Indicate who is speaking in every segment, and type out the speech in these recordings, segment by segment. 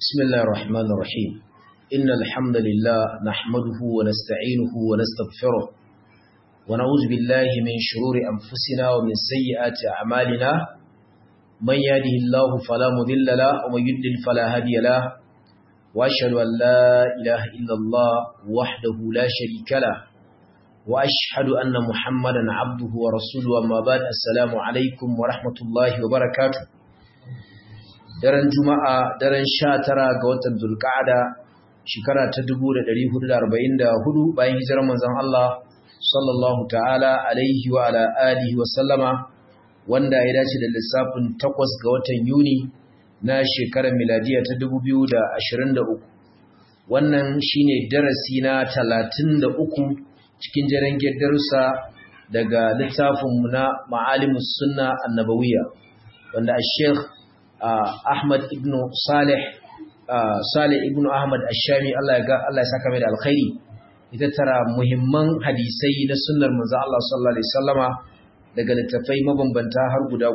Speaker 1: بسم الله الرحمن الرحيم إن الحمد لله نحمده ونستعينه ونستغفره ونعوذ بالله من شرور أنفسنا ومن سيئات أعمالنا من يهده الله فلا مضل له ومن يضلل فلا هادي له وأشهد أن لا إله إلا الله وحده لا شريك له وأشهد أن محمدا عبده ورسوله أما بعد السلام عليكم ورحمة الله وبركاته daren juma'a daren sha tara ga watan zulka'ada shekara ta 1444 bayan hijirar manzon Allah sallallahu ta'ala alaihi wa ala alihi wa sallama wanda ya dace da lissafin 8 ga watan Yuni na shekarar miladiya ta 2023 wannan shine darasi na 33 cikin jarangiyar darussa daga littafinmu na ma'alimus sunna annabawiyya wanda Sheikh Ahmad ibn Salih Salih ibn Ahmad Ash-Shami Allah ya ga Allah ya saka mai da alkhairi ita tara muhimman hadisai na sunnar manzo Allah sallallahu alaihi wasallama daga littafai mabambanta har guda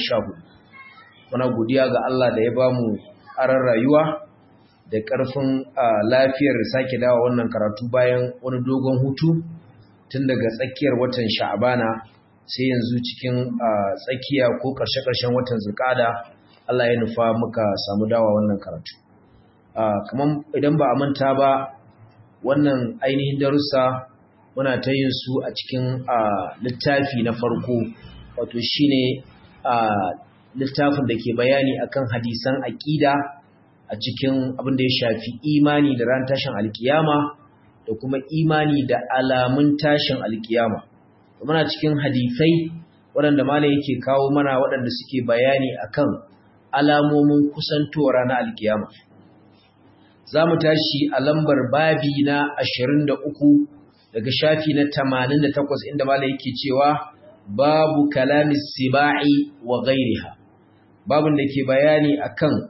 Speaker 1: 14 muna godiya ga Allah da ya bamu aran rayuwa da ƙarfin lafiyar sake dawo wannan karatu bayan wani dogon hutu tun daga tsakiyar watan Sha'bana sai yanzu cikin tsakiya ko ƙarshe-ƙarshen watan Zulqa'ada Allah ya nufa muka samu dawa wannan karatu. Kamar idan ba a manta ba wannan ainihin darussa muna ta yin su a cikin littafi na farko wato shine littafin da ke bayani akan hadisan aƙida a cikin abin da ya shafi imani da ran tashin alkiyama da kuma imani da alamun tashin alkiyama. Muna cikin hadisai waɗanda malam yake kawo mana waɗanda suke bayani akan alamomin kusantowar ranar alkiyama za mu tashi a lambar babi na 23 daga shafi na 88 inda mala yake cewa babu kalamis siba'i wa ghairiha babun da ke bayani akan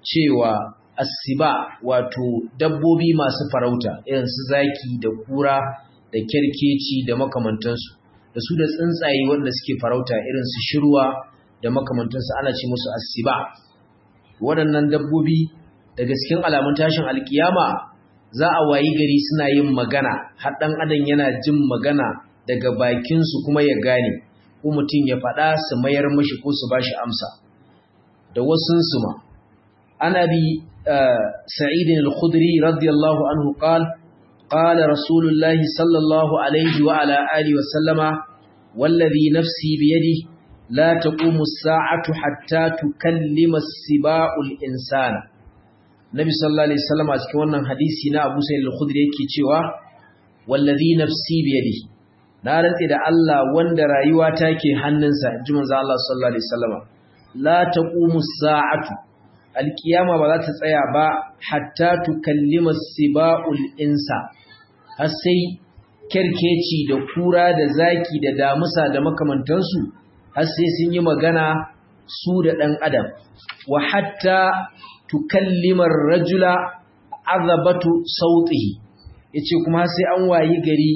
Speaker 1: cewa asiba wato dabbobi masu farauta irin su zaki da kura da kerkeci da makamantansu da su da tsuntsaye wanda suke farauta irin su shirwa da makamantansu ana ce musu asiba waɗannan dabbobi daga cikin alamun tashin alkiyama za a wayi gari suna yin magana har ɗan adam yana jin magana daga bakinsu kuma ya gane ko mutum ya faɗa su mayar mashi ko su bashi amsa da wasunsu ma ana bi sa'idin al-khudri radiyallahu anhu qal qala rasulullahi sallallahu alaihi wa ala alihi wa sallama wallazi nafsi biyadihi لا تقوم الساعة حتى تكلم السباع الإنسان Nabi sallallahu alaihi wasallam a cikin wannan hadisi na Abu Sa'id al-Khudri yake cewa wallazi nafsi bi yadihi na rantsi da Allah wanda rayuwa take hannunsa inji manzo Allah sallallahu alaihi wasallam la taqumu as-sa'atu al-qiyama ba za ta tsaya ba hatta tukallima as-siba'ul insa har sai kerkeci da kura da zaki da damusa da makamantansu har sai sun yi magana su da ɗan adam wa hatta tukallimar rajula azabatu sautihi yace kuma sai an wayi gari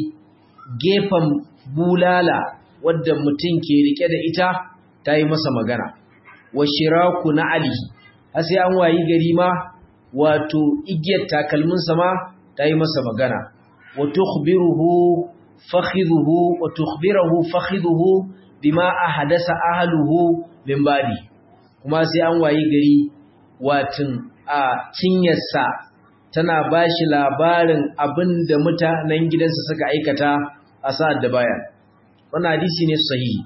Speaker 1: gefen bulala wadda mutum ke rike da ita ta yi masa magana wa shiraku na alihi har sai an wayi gari ma wato igiyar takalminsa ma ta yi masa magana wa tukhbiruhu fakhidhuhu wa tukhbiruhu fakhidhuhu bima ahadasa ahluhu min badi kuma sai an wayi gari watin a cinyarsa tana bashi labarin abinda mutanen gidansa suka aikata a sa'ad da baya wannan hadisi ne sahihi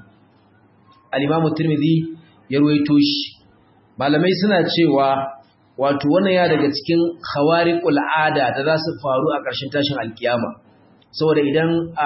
Speaker 1: al-Imam Tirmidhi ya ruwaito shi malamai suna cewa wato wannan ya daga cikin khawariqul ada da za su faru a ƙarshen tashin alkiyama saboda idan a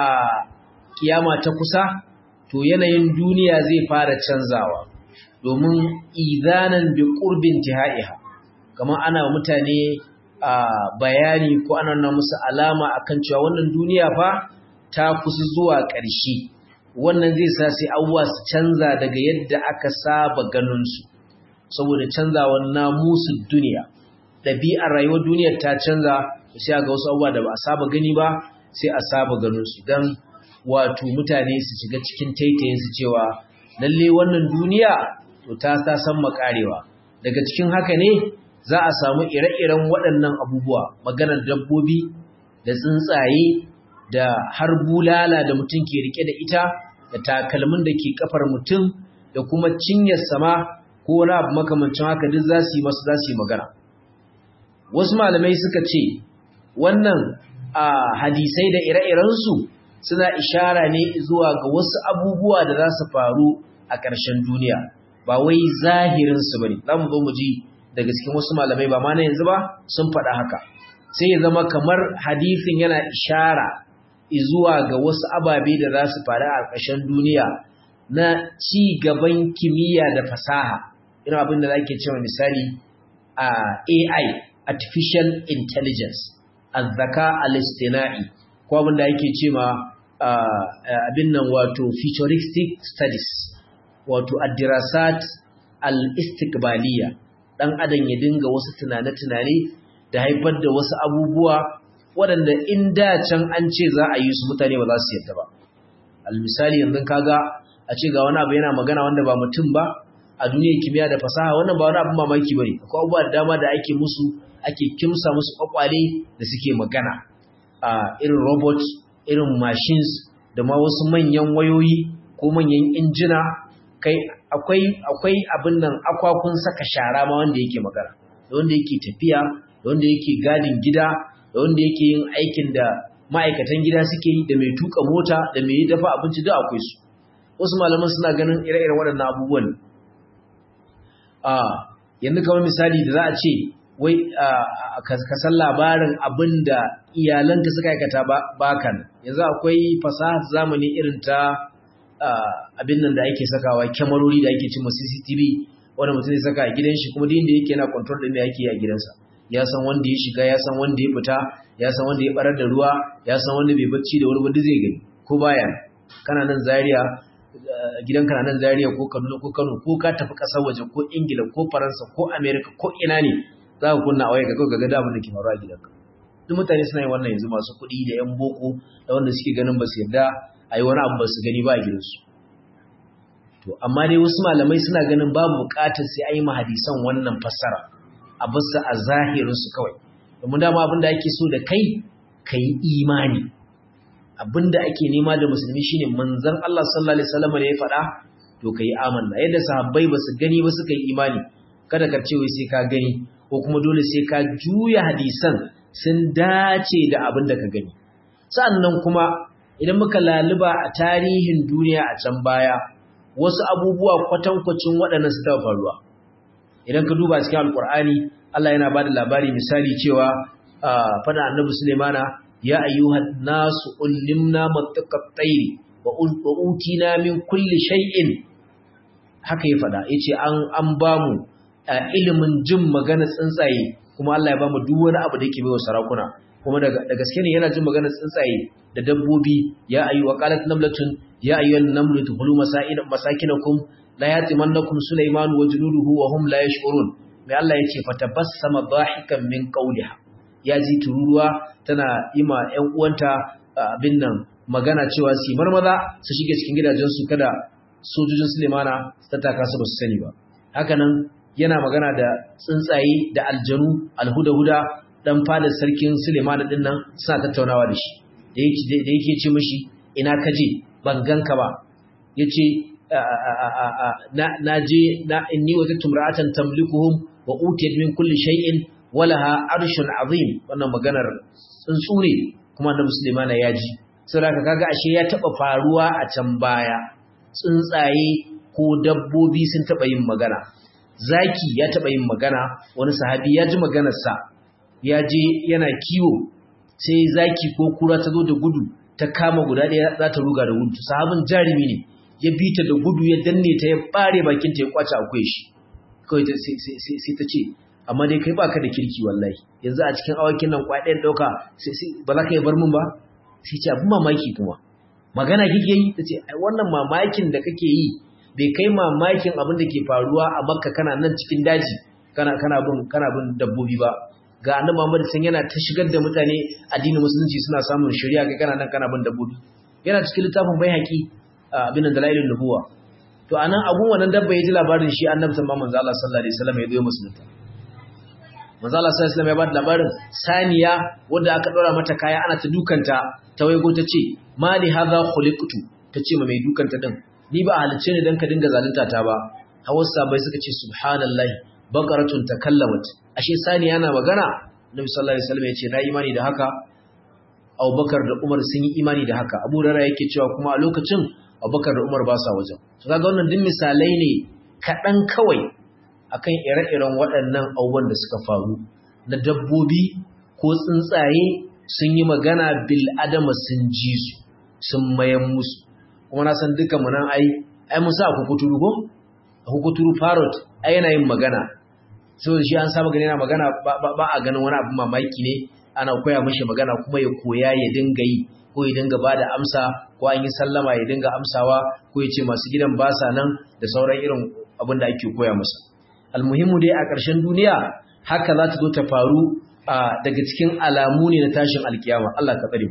Speaker 1: kiyama ta kusa to yanayin duniya zai fara canzawa domin izanan bi qurbin tihaiha kamar ana mutane a bayani ko ana nuna musu alama akan cewa wannan duniya fa ta kusa zuwa ƙarshe wannan zai sa sai abubuwa su canza daga yadda aka saba ganin su saboda canzawar namusu duniya ɗabi'ar rayuwar duniyar ta canza sai ga wasu abubuwa da ba a saba gani ba sai a saba ganin su dan wato mutane su shiga cikin taitayinsu cewa lalle wannan duniya to ta ta san makarewa daga cikin haka ne za a samu ire-iren waɗannan abubuwa maganar dabbobi da tsuntsaye da har bulala da mutum ke rike da ita da takalmin da ke kafar mutum da kuma cinyar sama ko wani abu makamancin haka duk za su yi masu za su yi magana wasu malamai suka ce wannan a hadisai da ire-irensu suna ishara ne zuwa ga wasu abubuwa da za su faru a ƙarshen duniya ba wai zahirinsu ba ne za mu zo mu ji daga cikin wasu malamai ba ma na yanzu ba sun faɗa haka sai ya zama kamar hadisin yana ishara zuwa ga wasu ababe da za su faru a ƙarshen duniya na ci gaban kimiyya da fasaha irin abin da ake cewa misali a AI artificial intelligence azzaka al-istina'i ko abin da ake cewa abin nan wato futuristic studies wato ad-dirasat al-istiqbaliyya dan adam ya dinga wasu tunane-tunane da haifar da wasu abubuwa waɗanda in da can an ce za a yi su mutane ba za su yadda ba al-misali yanzu kaga a ce ga wani abu yana magana wanda ba mutum ba a duniyar kimiyya da fasaha wannan ba wani abin mamaki bane akwai abubuwa da dama da ake musu ake kimsa musu kwakwale da suke magana a irin robot irin machines da ma wasu manyan wayoyi ko manyan injina kai akwai akwai abin nan akwakun saka shara ma wanda yake magana da wanda yake tafiya da wanda yake gadin gida da wanda yake yin aikin da ma'aikatan gida suke yi da mai tuka mota da mai dafa abinci duk akwai su wasu malaman suna ganin ire-iren waɗannan abubuwan a yanzu kamar misali da za a ce wai ka san labarin abin da iyalanta suka aikata bakan yanzu akwai fasahar zamani irin ta abin nan da ake sakawa kyamarori da ake cimma cctv wanda mutum zai saka a gidan shi kuma din da yake yana control din da yake a gidansa ya san wanda ya shiga ya san wanda ya fita ya san wanda ya barar da ruwa ya san wanda bai bacci da wani wanda zai gani ko baya kana nan zaria gidanka na nan Zaria ko Kaduna ko Kano ko ka tafi ƙasar waje ko Ingila ko Faransa ko America ko ina ne za ka kunna waya ga ga ga damun da ke faruwa a gidanka duk mutane suna yin wannan yanzu masu kuɗi da yan boko da wanda suke ganin ba su yarda a yi wani abu ba su gani ba a gidansu to amma dai wasu malamai suna ganin babu buƙatar sai an yi mahadisan wannan fassara a basu a zahirinsu kawai domin dama abin da ake so da kai ka yi imani abinda ake nema da musulmi shine manzon Allah sallallahu alaihi wasallam ne ya faɗa to kai amanna yadda sahabbai basu gani ba suka yi imani kada ka ce wai sai ka gani ko kuma dole sai ka juya hadisan sun dace da abin da ka gani sannan kuma idan muka laluba a tarihin duniya a can baya wasu abubuwa kwatankwacin waɗannan su taɓa faruwa idan ka duba cikin alkur'ani Allah yana ba da labari misali cewa fada annabi Sulaimana ya ayyuhan nasu ullimna mattaqat tayri wa utina min kulli shay'in haka ya fada yace an an bamu ilimin jin magana tsuntsaye kuma Allah ya bamu duk wani abu da yake baiwa sarakuna kuma daga da gaske ne yana jin magana tsuntsaye da dabbobi ya ayyu wa qalat namlatun ya ayyuhan namlu tuhulu masakin masakinakum la yatimannakum sulaiman wa junuduhu wa hum la yash'urun mai Allah yace fatabassama dhahikan min qawliha ya ji tururuwa tana yi ma ‘yan uwanta abin nan magana cewa su marmaza su shige cikin gidajensu kada sojojin Sulemana su tattaka su ba su sani ba. Hakanan yana magana da tsuntsaye da aljanu alhuda-huda ɗan fadar sarkin Sulemana ɗin nan suna tattaunawa da shi. Da yake ce mashi ina ka je ban ganka ba. Ya ce na je na inni wata tumra'atan tamlikuhum wa utiyat min kulli shay'in walaha arshun azim wannan maganar tsuntsu ne kuma annabi Sulaiman ya ji saboda kaga ashe ya taba faruwa a can baya tsuntsaye ko dabbobi sun taba yin magana zaki ya taba yin magana wani sahabi ya ji maganar sa ya je yana kiwo sai zaki ko kura ta zo da gudu ta kama guda ɗaya za ta ruga da gudu sahabin jarumi ne ya bi ta da gudu ya danne ta ya bare bakin ta ya kwace akwai shi kawai sai ta ce amma dai kai baka da kirki wallahi yanzu a cikin awakin nan kwai ɗayan ɗauka ba za ka yi bar min ba sai ce abin mamaki kuma magana kike yi ta ce wannan mamakin da kake yi bai kai mamakin abin da ke faruwa a makka kana nan cikin daji kana kana bin kana bin dabbobi ba ga annabi Muhammad sun yana ta shigar da mutane addinin musulunci suna samun shari'a kai kana nan kana bin dabbobi yana cikin littafin baihaqi abin da dalailun nubuwa to anan abun wannan dabba ya ji labarin shi annabi sallallahu alaihi wasallam ya zo musulunta manzo Allah sallallahu alaihi wasallam ya bada labarin saniya wanda aka dora mata kaya ana ta dukanta ta waigo ta ce mali hadha khuliqtu ta ce ma mai dukanta din ni ba halicce ne dan ka dinga zalunta ta ba hawassa bai suka ce subhanallahi baqaratun takallamat ashe saniya na magana Nabi sallallahu alaihi wasallam ya ce na imani da haka Abubakar da Umar sun yi imani da haka Abu Hurairah yake cewa kuma a lokacin Abubakar da Umar ba sa wajen to kaga wannan duk misalai ne kaɗan kawai akan ire-iren waɗannan abubuwan da suka faru na dabbobi ko tsuntsaye sun yi magana bil adama sun ji su sun mayan musu kuma na san duka mu nan ai ai musa a kukuturu ko a kukuturu parrot ai yana yin magana saboda shi an saba gani yana magana ba a ganin wani abin mamaki ne ana koya mashi magana kuma ya koya ya dinga yi ko ya dinga bada amsa ko an yi sallama ya dinga amsawa ko ya ce masu gidan ba sa nan da sauran irin abin da ake koya masa almuhimmu dai a ƙarshen duniya haka za ta zo ta faru daga cikin alamu ne na tashin alkiyama Allah ka tsare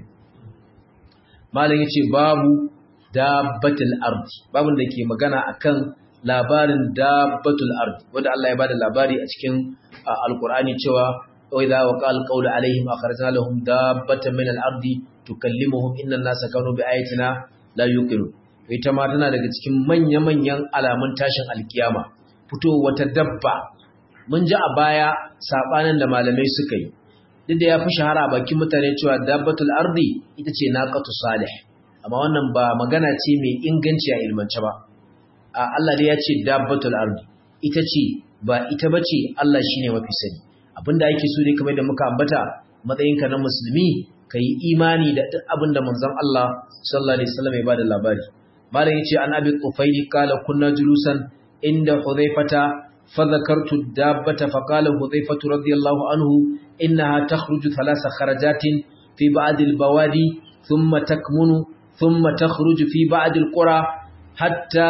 Speaker 1: malam yace babu dabbatul ardi babun da ke magana akan labarin dabbatul ardi wanda Allah ya bada labari a cikin alqur'ani cewa wa idza waqal qawlu alaihim akhrajna lahum dabbatan min al-ardi tukallimuhum inna an-nasa kanu bi ayatina la yuqinun ita ma tana daga cikin manya-manyan alamun tashin alkiyama fito wata dabba mun ji a baya sabanin da malamai suka yi duk da ya fi shahara a bakin mutane cewa dabbatul ardi ita ce naqatu salih amma wannan ba magana ce mai inganci a ilmance ba a Allah dai ya ce dabbatul ardi ita ce ba ita bace Allah shine mafi sani abinda ake so ne kamar da muka ambata matsayinka na musulmi ka yi imani da duk abin da manzon Allah sallallahu alaihi wasallam ya bada labari malam yace an abi tufaili kala kunna julusan inda hudhaifata fa dhakartu dabbata fa qala hudhaifatu radiyallahu anhu innaha takhruju thalatha kharajatin fi ba'd al-bawadi thumma takmunu thumma takhruju fi ba'd al-qura hatta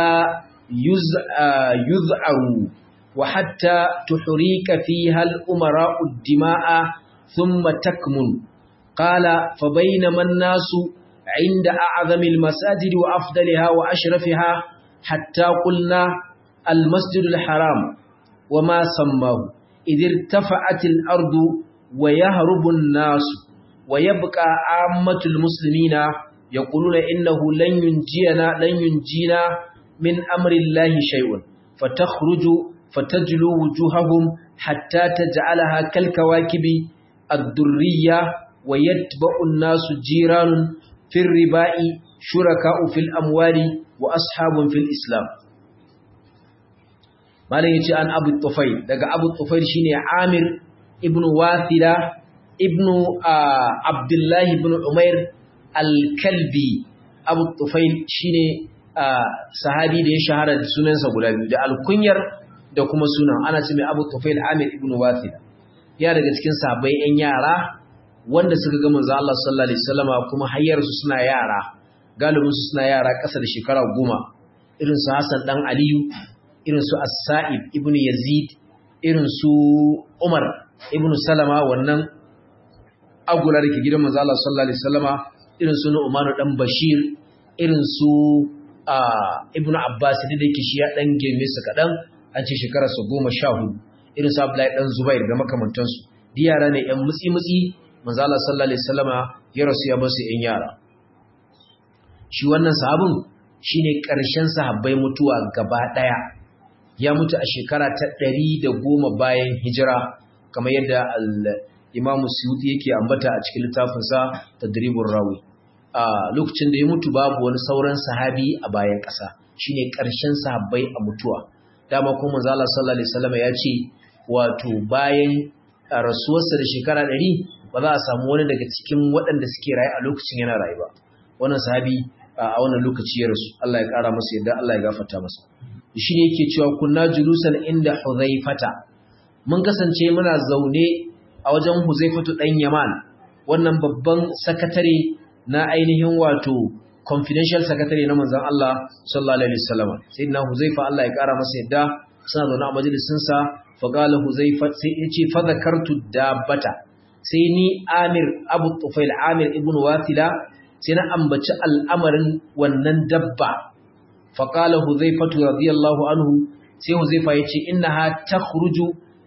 Speaker 1: yuz'aru wa hatta tuhrika fiha al-umara'u ad-dima'a thumma takmunu قال فبينما الناس عند أعظم المساجد وأفضلها وأشرفها حتى قلنا المسجد الحرام وما سماه إذ ارتفعت الأرض ويهرب الناس ويبقى عامة المسلمين يقولون إنه لن ينجينا لن ينجينا من أمر الله شيء فتخرج فتجلو وجوههم حتى تجعلها كالكواكب الدرية ويتبع الناس جيران في الرباء شركاء في الأموال وأصحاب في الإسلام malam yace an Abu Tufail daga Abu Tufail shine Amir ibn Wathila ibn Abdullah ibn Umair al-Kalbi Abu Tufail shine sahabi da ya shahara da sunansa guda biyu da alkunyar da kuma sunan ana ce mai Abu Tufail Amir ibn Wathila ya daga cikin sahabbai yan yara wanda suka ga manzo Allah sallallahu alaihi wasallama kuma hayyar su suna yara galibin su suna yara ƙasa da shekara goma irin su Hassan dan Aliyu irin su As-Sa'ib ibn Yazid irin su Umar ibn Salama wannan agula da ke gidan manzo Allah sallallahu alaihi wasallama irin su Umar dan Bashir irin su Ibn Abbas da yake shi ya dan girme su kadan an ce shekara su 14 irin su Abdullahi dan Zubair da makamantansu diyara ne yan mutsi mutsi manzo Allah sallallahu alaihi wasallama ya rasu ya basu yan yara shi wannan sahabin shine ƙarshen sahabbai mutuwa gaba daya ya mutu a shekara ta 110 bayan hijira kamar yadda al-Imam Suyuti yake ambata a cikin littafin sa Tadribur Rawi a lokacin da ya mutu babu wani sauran sahabi a bayan ƙasa shine ƙarshen sahabbai a mutuwa dama kuma manzo Allah sallallahu alaihi wasallama ya ce wato bayan rasuwarsa da shekara 100 ba za a samu wani daga cikin waɗanda suke rayu a lokacin yana rayu ba wannan sahabi a wannan lokaci ya rasu Allah ya ƙara masa yadda Allah ya gafarta masa shi ne yake cewa kunna julusan inda Huzaifata mun kasance muna zaune a wajen Huzaifatu dan Yaman wannan babban sakatare na ainihin wato confidential secretary na manzon Allah sallallahu alaihi wasallam sayyidina Huzaifa Allah ya ƙara masa yadda suna zaune a majalisin sa fa qala Huzaifa sai yace fa zakartu dabbata sai ni Amir Abu Tufail Amir ibn Wathila sai na ambaci al'amarin wannan dabba faƙala huzaifatu radiyallahu anhu sai huzaifa ya ce inna ha ta huruju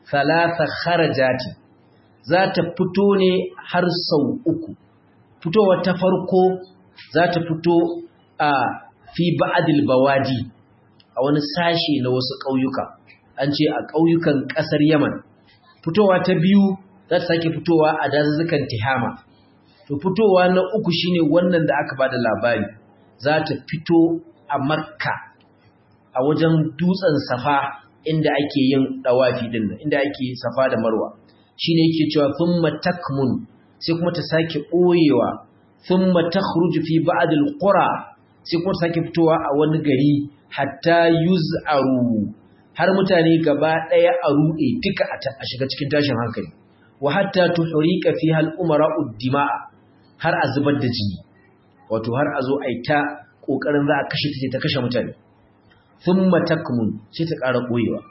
Speaker 1: thalatha kharajati za ta fito ne har sau uku fitowa ta farko za ta fito a fi ba'adil bawadi a wani sashe na wasu ƙauyuka an ce a ƙauyukan ƙasar yaman fitowa ta biyu za ta sake fitowa a dazuzzukan tihama to fitowa na uku shine wannan da aka bada labari za ta fito a makka a wajen dutsen safa inda ake yin dawafi din nan inda ake safa da marwa shine yake cewa thumma takmun sai kuma ta sake boyewa thumma takhruju fi ba'd al-qura sai kuma ta sake fitowa a wani gari hatta yuz'aru har mutane gaba daya a rude duka a shiga cikin tashin hankali wa hatta tuhriqa fiha al-umara'u dima'a har a zubar da jini wato har a zo a yi ta ƙoƙarin za a kashe ta ta kashe mutane sun matakmun sai ta ƙara ɓoyewa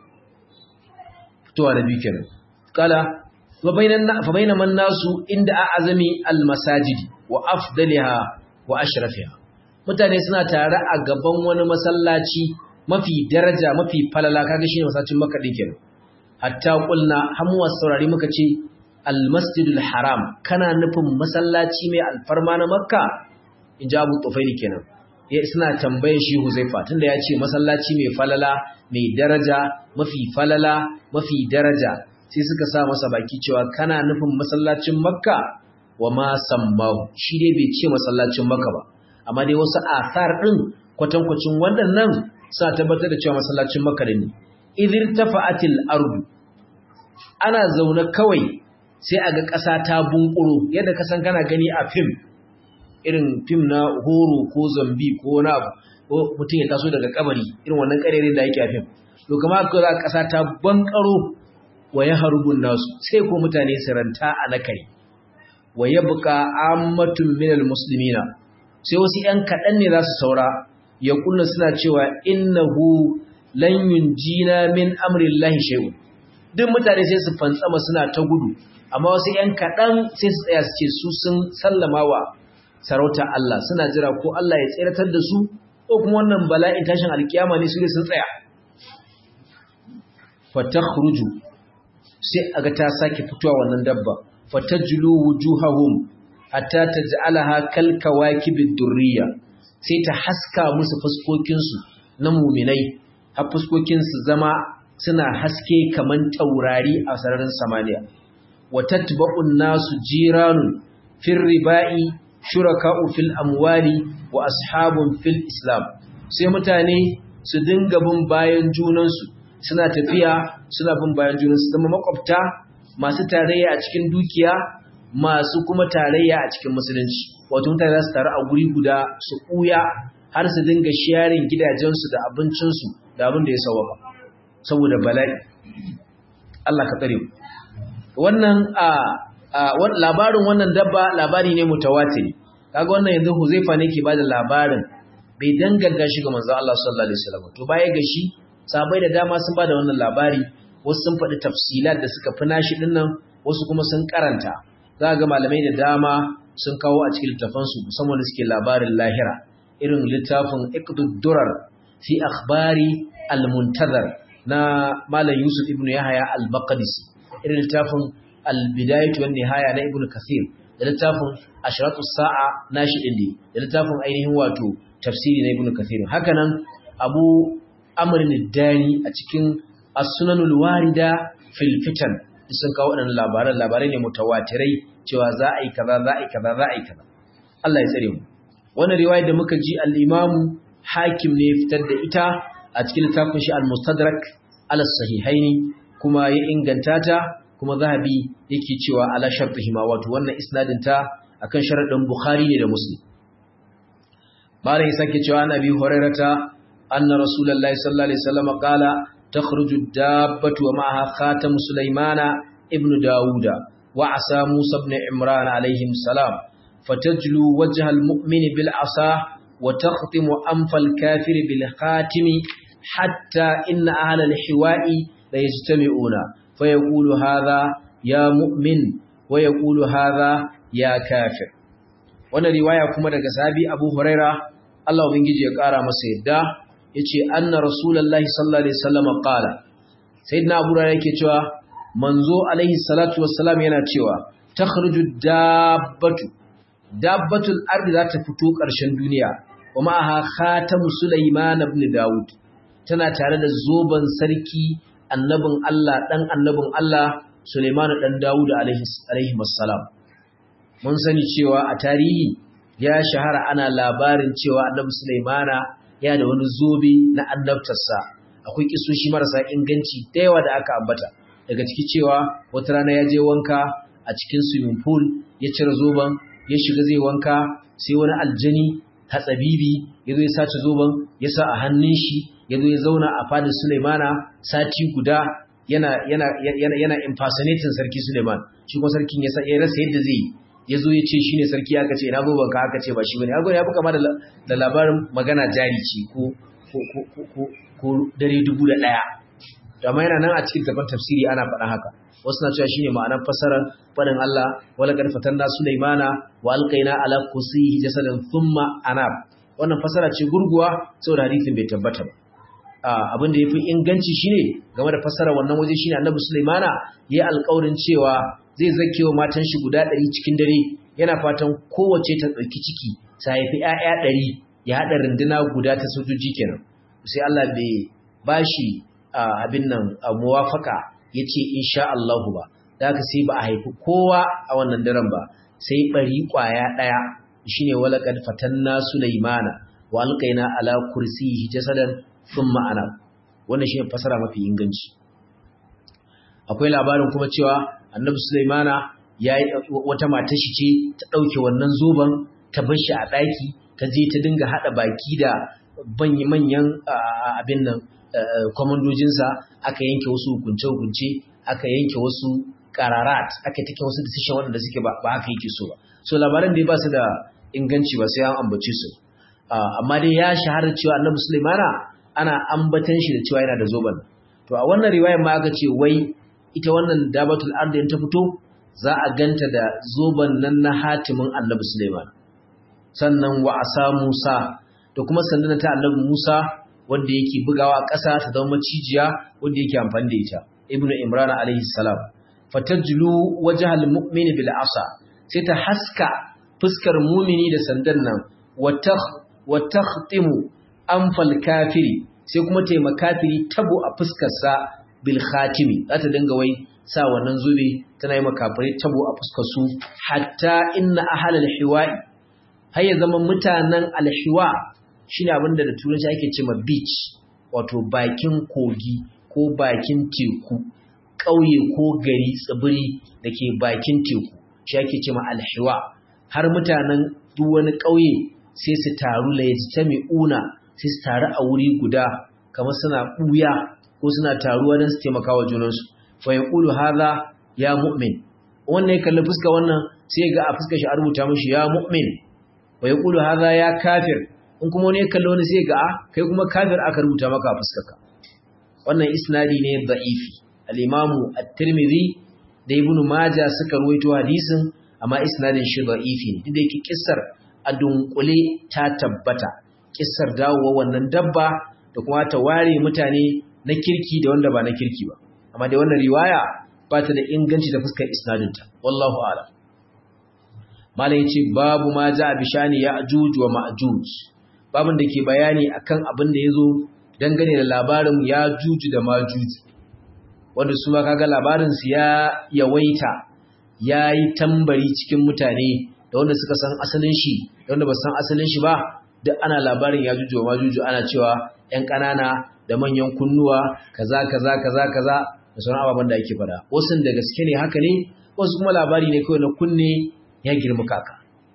Speaker 1: fitowa da biyu kenan kala fa bayna man nasu inda a azami almasajidi wa afdaliha wa ashrafiha mutane suna tare a gaban wani masallaci mafi daraja mafi falala kaga shine masallacin makka din kenan hatta qulna hamu saurari muka ce almasjidul haram kana nufin masallaci mai alfarma na makka in ji abu tufaili kenan ya suna tambayin shi huzaifa tunda ya ce masallaci mai falala mai daraja mafi falala mafi daraja sai suka sa masa baki cewa kana nufin masallacin makka wa ma sammahu shi dai bai ce masallacin makka ba amma dai wasu asar din kwatankwacin waɗannan suna tabbatar da cewa masallacin makka ne idir tafa'atil ardu ana zaune kawai sai a ga ƙasa ta bunƙuro yadda ka san kana gani a fim irin fim na horo ko zambi ko wani abu ko mutum ya taso daga kabari irin wannan ƙarerin da yake a fim to kama ka za ƙasa ta bankaro wa ya harbun nasu sai ko mutane su ranta a nakari wa ya buƙa ammatun minal muslimina sai wasu ‘yan kaɗan ne za su saura ya kunna suna cewa innahu lan yunjina min amrillahi shay'un duk mutane sai su fantsama suna ta gudu amma wasu ‘yan kaɗan sai su tsaya su ce su sun sallama wa sarauta Allah suna jira ko Allah ya tseratar da su ko kuma wannan bala'in tashin alkiyama ne su ne sun tsaya fatakhruju sai aga ta sake fitowa wannan dabba fatajlu wujuhahum hatta taj'alaha kal kawakibid durriya sai ta haska musu fuskokin su na mu'minai har fuskokin su zama suna haske kaman taurari a sararin samaniya wa tatba'un nasu jiranun fil riba'i shuraka'u fil amwali wa ashabun fil islam sai mutane su dinga bin bayan junansu suna tafiya suna bin bayan junansu zama makwabta masu tarayya a cikin dukiya masu kuma tarayya a cikin musulunci wato mutane za su taru a guri guda su ɓuya har su dinga sharing gidajensu da abincinsu da abin da ya sauwaka saboda bala'i Allah ka tsare wannan a labarin wannan dabba labari ne mutawatiri kaga wannan yanzu Huzaifa ne ke bada labarin bai danganta shi ga manzo Allah sallallahu alaihi wasallam to baya ga shi sabai da dama sun bada wannan labari wasu sun faɗi tafsilat da suka fi nashi dinnan wasu kuma sun karanta za ga malamai da dama sun kawo a cikin littafansu musamman da suke labarin lahira irin littafin iqdud durar fi akhbari al-muntazar na malam Yusuf ibn Yahya al-Baqdisi irin littafin al-bidayatu wan nihaya na ibn Kathir da littafin ashratu sa'a nashi din da littafin ainihin wato tafsiri na ibn Kathir hakanan Abu Amr al-Dani a cikin as-sunanul warida fil fitan sun kawo waɗannan labaran labarai ne mutawatirai cewa za a yi kaza za a yi kaza za a yi kaza Allah ya tsare mu wannan riwaya da muka ji al-Imam Hakim ne fitar da ita a cikin littafin shi al-Mustadrak ala sahihaini kuma ya inganta ta kuma Zahabi yake cewa ala shartihi ma wato wannan isnadin ta akan sharadin Bukhari ne da Muslim Malam ya sake cewa Annabi Hurairata anna Rasulullahi sallallahu alaihi wasallam qala تخرج الدابة ومعها خاتم سليمان ابن داود وعصا موسى بن عمران عليهم السلام فتجلو وجه المؤمن بالعصا وتختم أنف الكافر بالخاتم حتى إن أهل الحواء ليجتمعون فيقول هذا يا مؤمن ويقول هذا يا كافر wannan riwaya kuma daga sahabi Abu Huraira Allah ubangiji ya kara masa yadda yace anna rasulullahi sallallahu alaihi wasallam qala sayyidina abu hurairah yake cewa manzo alaihi salatu wassalam yana cewa takhruju dabbatu dabbatul ardi za ta fito ƙarshen duniya wa ma'aha khatamu sulaiman ibn daud tana tare da zoban sarki annabin Allah dan annabin Allah Sulaiman dan Dawud alaihi alaihi wassalam mun sani cewa a tarihi ya shahara ana labarin cewa annabi Sulaimana ya da wani zobe na annabtarsa akwai kisoshi marasa inganci da yawa da aka ambata daga ciki cewa wata rana ya je wanka a cikin swimming pool ya cire zoben ya shiga zai wanka sai wani aljani hatsabibi ya zo ya sace zoben ya sa a hannun shi ya zo ya zauna a fadin Sulaimana sati guda yana yana yana yana impersonating sarki Suleiman shi kuma sarkin ya ya rasa yadda zai ya zo ya ce shine sarki aka ce ina zoben ka aka ce ba shi bane ago ya buka ma da labarin magana jari ce ko ko ko ko dare dubu da daya amma yana nan a cikin gaban tafsiri ana faɗa haka wasu na cewa shine ma'anar fasarar faɗin Allah wala qad fatanna Sulaimana wa alqaina ala kursiyi jasadan thumma anab wannan fasara ce gurguwa saboda hadisin bai tabbata ba abin da yafi inganci shine game da fasara wannan waje shine Annabi Sulaimana yayi alƙawarin cewa zai zakewa matan shi guda 100 cikin dare yana fatan kowace ta dauki ciki ta haifi ƴaƴa 100 ya hada runduna guda ta sojoji kenan sai Allah bai bashi abin nan muwafaka yace insha Allah ba da haka sai ba a haifi kowa a wannan daren ba sai bari kwaya daya shine walaqad fatanna Sulaimana wa alqaina ala kursiyi jasadan thumma ana wannan shine fasara mafi inganci akwai labarin kuma cewa annabi Sulaimana yayi wata mata shi ce ta dauke wannan zoban ta bar shi a daki ta je ta dinga hada baki da manyan abin nan komandojinsa aka yanke wasu hukunce-hukunce aka yanke wasu kararat aka take wasu decision waɗanda suke ba haka yake so ba so labaran da ba su da inganci ba sai an ambace su amma dai ya shahara cewa annabi Sulaimana ana ambatan shi da cewa yana da zoban to a wannan riwayar ma aka ce wai ita wannan dabatul ardi ta fito za a ganta da zoban nan na hatimin annabi Sulaiman sannan wa asa Musa da kuma sandan ta annabi Musa wanda yake bugawa ƙasa ta zama macijiya wanda yake amfani da ita ibnu imran alaihi salam fatajlu wajhal mu'mini bil asa sai ta haska fuskar mumini da sandan nan wa takhtimu anfal kafiri sai kuma taima kafiri tabo a fuskarsa bil khatimi za ta dinga wai sa wannan zube tana yi makafirai tabo a fuskar su hatta inna ahlal hiwa'i har ya zama mutanen alhiwa shine abinda da turanci ake cewa beach wato bakin kogi ko bakin teku ƙauye ko gari tsibiri da ke bakin teku shi ake cewa alhiwa har mutanen duk wani ƙauye sai su taru la yajtami'una sai su taru a wuri guda kamar suna ɓuya ko suna taruwa don su taimaka wa junansu fa yaqulu hadha ya mu'min wannan ya kalli fuska wannan sai ga a fuskar shi a rubuta mishi ya mu'min wa yaqulu hadha ya kafir in kuma wani ya kalli wani sai ga a kai kuma kafir aka rubuta maka a fuskarka wannan isnadi ne da'ifi al-imamu at-tirmidhi da ibnu majah suka ruwaito hadisin amma isnadin shi da'ifi ne duk da yake kissar a dunkule ta tabbata kissar dawowa wannan dabba da kuma ta ware mutane na kirki da wanda ba na kirki ba amma dai wannan riwaya ba ta da inganci da fuskar isnadinta wallahu a'lam malam yace babu ma ja bishani ya'juj wa ma'juj babun da ke bayani akan abin da yazo dangane da labarin ya'juj da ma'juj wanda su ma kaga labarin su ya yawaita yayi tambari cikin mutane da wanda suka san asalin shi da wanda ba san asalin shi ba duk ana labarin ya'juj wa ma'juj ana cewa ƴan ƙanana da manyan kunnuwa kaza kaza kaza kaza da sauran ababen da ake fada wasu da gaske ne haka ne wasu kuma labari ne kawai na kunne ya girma kaka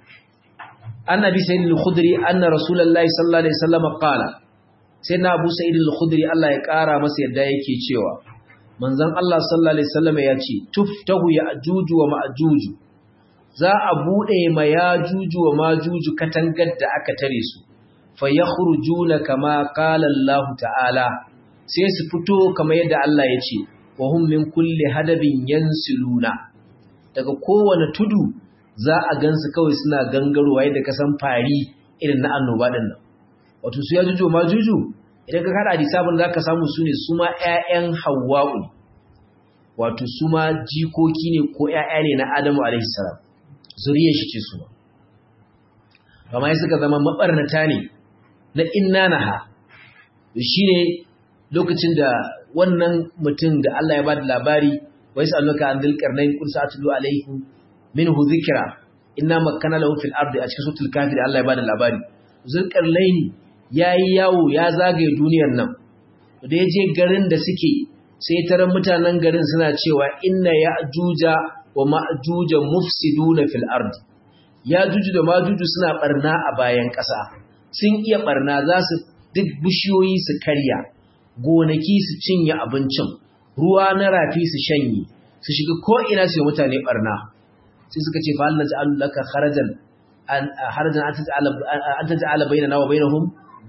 Speaker 1: annabi sayyid al-khudri anna rasulullahi sallallahu alaihi wasallam qala sayyidina abu sayyid al-khudri Allah ya kara masa yadda yake cewa manzon Allah sallallahu alaihi wasallam ya ce tuftahu ya'juj wa ma'juj za a bude ma ya'juj wa ma'juj katangar da aka tare su fa yakhrujuna kama qala Allah ta'ala sai su fito kamar yadda Allah ya ce wa hum min kulli hadabin yansiluna daga kowane tudu za a gansu kawai suna gangarowa yadda ka san fari irin na annoba din nan wato su ya juju ma juju idan ka kada hadisabin zaka samu su ne su ma ƴaƴan hawwa'u wato su ma jikoki ne ko ƴaƴa ne na Adamu alaihi salam zuriyar shi ce su ma amma ya suka zama mabarnata ne na innanaha shine lokacin da wannan mutum da Allah ya bada labari wai sa'alluka an dil qarnayn qul sa'atlu alaykum minhu dhikra inna makkana lahu fil ardi a cikin suratul kafir Allah ya bada labari zulqarnayn yayi yawo ya zagaye duniyar nan da yaje garin da suke sai taron mutanen garin suna cewa inna ya'juja wa ma'juja mufsiduna fil ardi ya'juju da ma'juju suna barna a bayan ƙasa sun iya barna za su duk bishiyoyi su karya gonaki su cinye abincin ruwa na rafi su shanye su shiga ko'ina su yi mutane barna sai suka ce fa Allah ta'ala laka kharajan an harajan an taj'ala bainana wa bainahum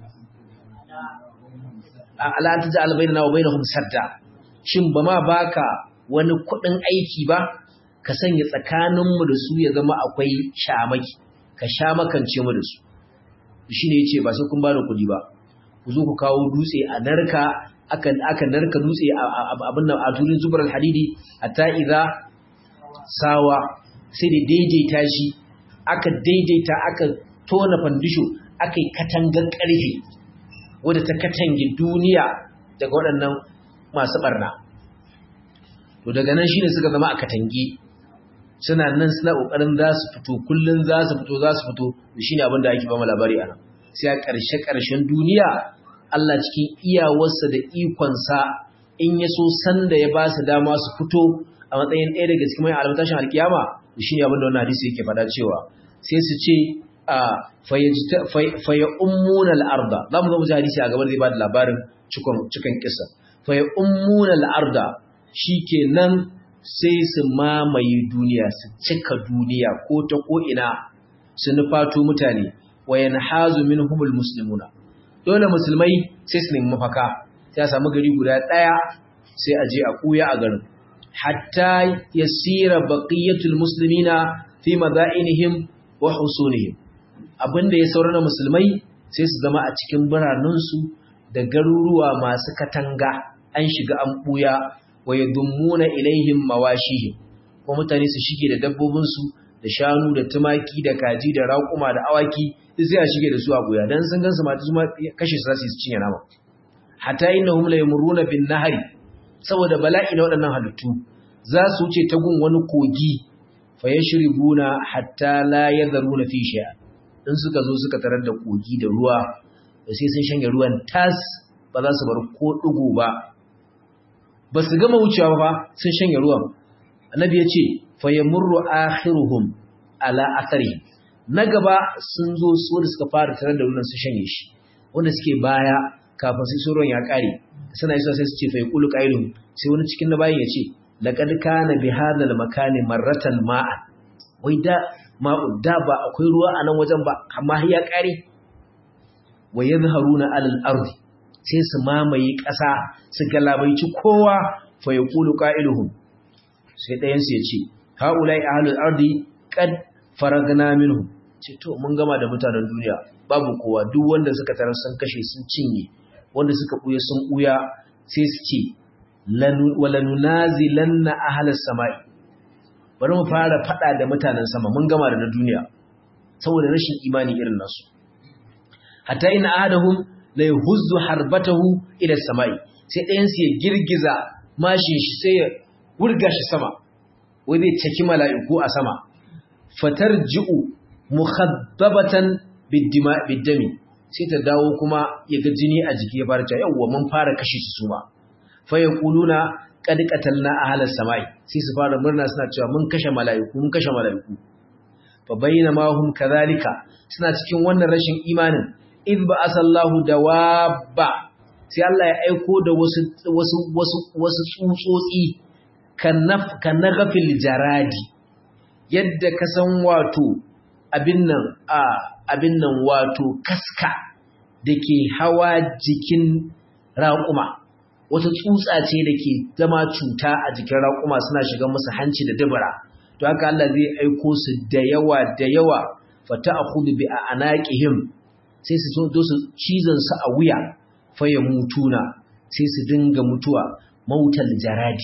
Speaker 1: ala an taj'ala bainana wa bainahum sadda shin ba ma baka wani kudin aiki ba ka sanya tsakaninmu da su ya zama akwai shamaki ka sha makance mu da su shine yace ba sai kun bani kudi ba ku zo ku kawo dutse a narka aka aka narka dutse abin nan a turin zubar hadidi hatta idza sawa sai da daidaita shi aka daidaita aka tona fandisho aka yi katangar karfe wadda ta katange duniya daga waɗannan masu barna to daga nan shine suka zama a katange suna nan suna kokarin za su fito kullun za su fito za su fito shine abin da ake ba mu labari anan sai a ƙarshe ƙarshen duniya Allah cikin iyawarsa da ikonsa in ya so sanda ya ba su dama su fito a matsayin ɗaya daga cikin mai almatashin alkiyama shine abin da wannan hadisi yake faɗa cewa sai su ce a faya ummunal arda za mu zo mu ji hadisi a gaban zai ba da labarin cikon kisa faya ummunal arda shikenan sai su mamaye duniya su cika duniya ko ta ko'ina su nufato mutane wayan hazu min humul muslimuna dole musulmai sai su nemi mafaka sai a samu gari guda ɗaya sai a je a kuya a garin hatta yasira baqiyatul muslimina fi madainihim wa husunihim abinda ya saurana musulmai sai su zama a cikin biranensu da garuruwa masu katanga an shiga an buya wa yadummuna ilaihim mawashihim ko mutane su shige da dabbobinsu da shanu da tumaki da kaji da raƙuma da awaki duk sai a shige da su a buya dan sun gansu mata su ma kashe su zasu cinye nama hatta innahum la yamuruna bin nahari saboda bala'i na waɗannan halittu za su wuce ta gun wani kogi fa yashribuna hatta la yadharuna fi shay'a in suka zo suka tarar da kogi da ruwa da sai sun shanye ruwan tas ba za su bar ko ɗigo ba ba su gama wucewa ba sun shanye ruwan annabi ya ce fayyamurru akhiruhum ala athari na gaba sun zo su da suka fara tarar da ruwan su shanye shi wanda suke baya kafin sai ruwan ya kare suna isa sai su ce fayi kulu qailun sai wani cikin na bayan ya ce laqad kana bi hadha makani marratan ma'a wai da ma'u da ba akwai ruwa a nan wajen ba amma ya kare wa yadhharuna alal ardi sai su mamaye ƙasa su galabaici kowa fa yaqulu qailuhum sai ɗayan su ya ce haulai ahlul ardi qad faragna minhum ce to mun gama da mutanen duniya babu kowa duk wanda suka tarar sun kashe sun cinye wanda suka buya sun buya sai su ce walanunazilanna ahlas samai bari mu fara fada da mutanen sama mun gama da na duniya saboda rashin imani irin nasu hatta in ahadahum la yuhuzzu harbatahu ila samai sai ɗayan su ya girgiza mashin shi sai ya wurga shi sama wai zai caki mala'iku a sama fatarji'u mukhaddabatan biddami sai ta dawo kuma ya ga jini a jiki ya fara cewa yawwa mun fara kashe su suma fa yaquluna qad qatalna ahlas samai sai su fara murna suna cewa mun kashe mala'iku mun kashe mala'iku fa bainama hum kadhalika suna cikin wannan rashin imanin id ba'asallahu dawabba sai Allah ya aiko da wasu wasu wasu wasu tsutsotsi kan nagafil jaradi yadda ka san wato abin nan a abin nan wato kaska da ke hawa jikin raƙuma wata tsutsa ce da ke zama cuta a jikin raƙuma suna shiga musu hanci da dabara to haka Allah zai aiko su da yawa da yawa fata akhudhu bi anaqihim sai su zo su cizon su a wuya fa mutuna sai su dinga mutuwa mautal jaradi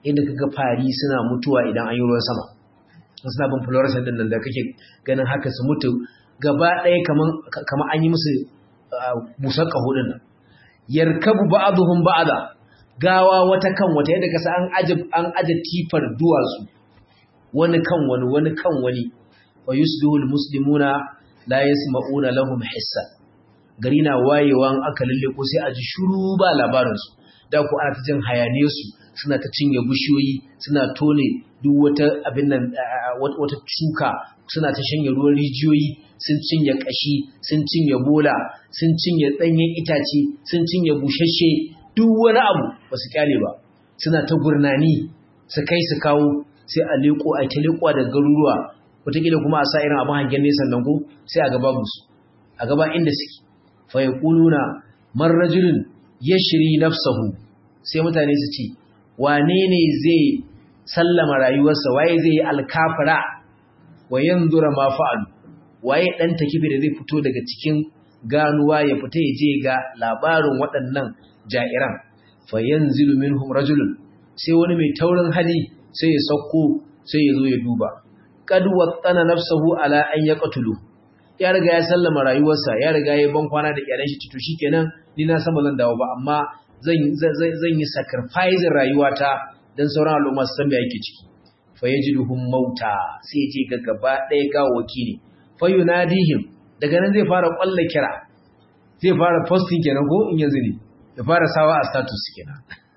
Speaker 1: inda kaga fari suna mutuwa idan an yi ruwan sama suna bin fluorescent din nan da kake ganin haka su mutu gaba ɗaya kaman an yi musu busar ƙaho din nan yarkabu ba'dhum ba'da gawa wata kan wata yadda kasa an aje an aje tifar duwatsu wani kan wani wani kan wani wa yusbihu almuslimuna la yasma'una lahum hissa gari na wayewan aka lalle ko sai a ji shuru ba labarin su da ku ana ta jin hayane su suna ta cinye bishiyoyi suna tone duk wata abin nan wata shuka suna ta shanye ruwan rijiyoyi sun cinye kashi sun cinye bola sun cinye danyen itace sun cinye bushashe duk wani abu ba su kyale ba suna ta gurnani su kai su kawo sai a leko a ta lekowa da garuruwa wataƙila kuma a sa irin abin hangen nesa nan ko sai a gaba musu a gaba inda suke fa yaquluna man rajulun yashri nafsahu sai mutane su ce wane ne zai sallama rayuwarsa waye zai yi alkafara wa yanzura ma fa'alu waye dan takibi da zai fito daga cikin ganuwa ya fita ya je ga labarin waɗannan ja'iran fa yanzilu minhum rajulun sai wani mai taurin hali sai ya sauko sai ya zo ya duba qad wattana nafsuhu ala an yaqtulu ya riga ya sallama rayuwarsa ya riga ya ban kwana da iyalan shi to shikenan ni na san ba zan dawo ba amma zan zan yi sacrifice rayuwata dan sauran al'umma su san me yake ciki fa yajiduhum mauta sai ya je ga gaba ɗaya gawaki ne fa yunadihim daga nan zai fara kwalla kira zai fara posting kenan ko in yanzu ne ya fara sawa a status kenan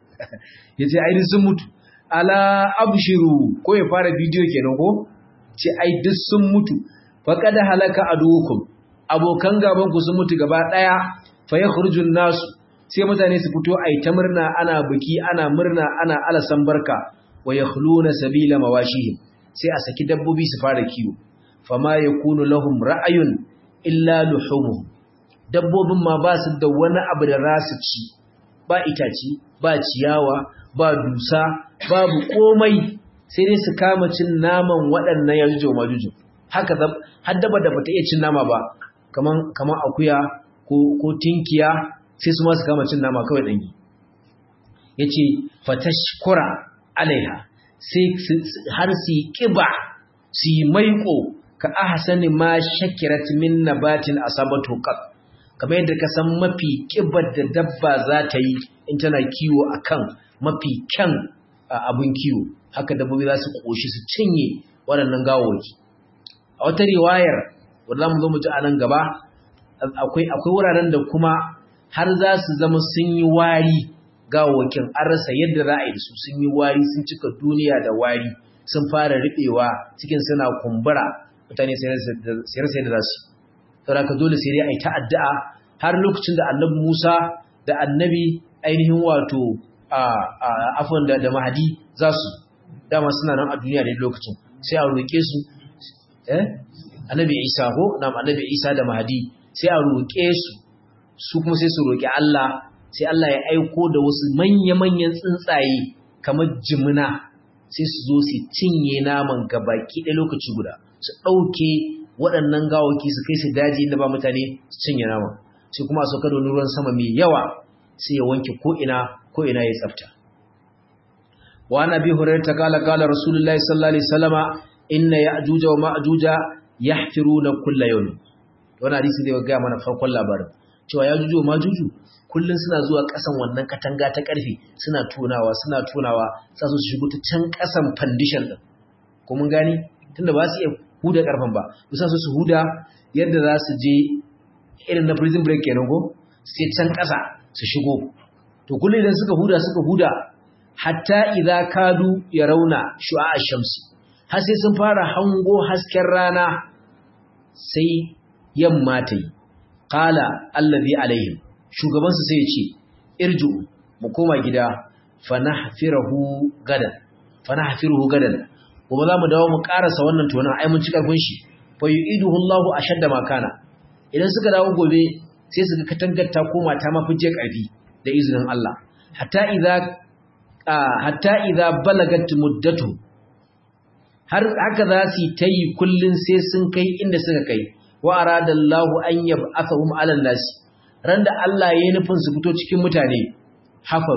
Speaker 1: yace ai sun mutu ala abshiru ko ya fara bidiyo kenan ko ce ai duk sun mutu faqad halaka adukum abokan gaban ku sun mutu gaba daya fa yakhrujun nasu sai mutane su fito ai ta murna ana biki ana murna ana alasan barka wa yakhluna sabila mawashihim sai a saki dabbobi su fara kiwo fama yakunu lahum ra'ayun illa luhumuhum dabbobin ma ba su da wani abu da rasu ci ba itaci ba ciyawa ba dusa babu komai sai dai su kama cin naman waɗannan yajujo majujo haka har daba da bata iya cin nama ba kaman kaman akuya ko ko tinkiya sai su ma su kama cin nama kawai dangi yace fatashkura alaiha sai har su kiba su maiko ka ahsani ma shakirat min nabatin asabatu qat kamar yadda ka san mafi kibar da dabba za ta yi in tana kiwo akan mafi kyan abun kiwo haka dabbobi za su koshi su cinye waɗannan gawoki a wata riwayar wanda za mu zo mu ji a nan gaba akwai akwai wuraren da kuma har za su zama sun yi wari gawokin an rasa yadda za a yi da su sun yi wari sun cika duniya da wari sun fara riɓewa cikin suna kumbura mutane sai rasa yadda za su saboda ka dole sai dai a yi ta addu'a har lokacin da annabi Musa da annabi ainihin wato afon da da mahadi za su dama suna nan a duniya da lokacin sai a roƙe su eh annabi Isa ko na annabi Isa da mahadi sai a roƙe su su kuma sai su roƙi Allah sai Allah ya aiko da wasu manya-manyan tsuntsaye kamar jimina sai su zo su cinye naman gabaki ɗaya lokaci guda su ɗauke waɗannan gawaki su kai su daji inda ba mutane su cinye naman sai kuma a sauka da wani ruwan sama mai yawa sai ya wanke ko'ina ko'ina ya tsafta wa ana bi hurar ta kala kala rasulullahi sallallahu alaihi wasallama inna ya'juja wa ma'juja yahfiruna kulla yawm wannan hadisi zai ga mana farkon labarin cewa ya'juju wa ma'juju kullun suna zuwa ƙasan wannan katanga ta ƙarfe suna tunawa suna tunawa sa su shigo ta can ƙasan foundation din ko mun gani tunda ba su iya huda ƙarfen ba bisa su su huda yadda za su je irin na prison break kenan ko sai can ƙasa su shigo to kullum idan suka huda suka huda hatta idza kadu yarawna shu'a shamsi har sai sun fara hango hasken rana sai yamma ta yi qala allazi alaihim shugaban su sai ya ce irju mu koma gida fanahfirahu gadan fanahfiruhu gadan kuma za mu dawo mu karasa wannan tonan ai mun ci karfin shi fa yu'iduhu Allahu ashadda ma kana idan suka dawo gobe sai su ga katangar ta koma ta mafi je karfi da izinin Allah hatta idza hatta idza balagat muddatu har haka za su ta yi kullun sai sun kai inda suka kai wa aradallahu an yab'athahum 'ala nasi ran da Allah ya yi nufin su fito cikin mutane hafaru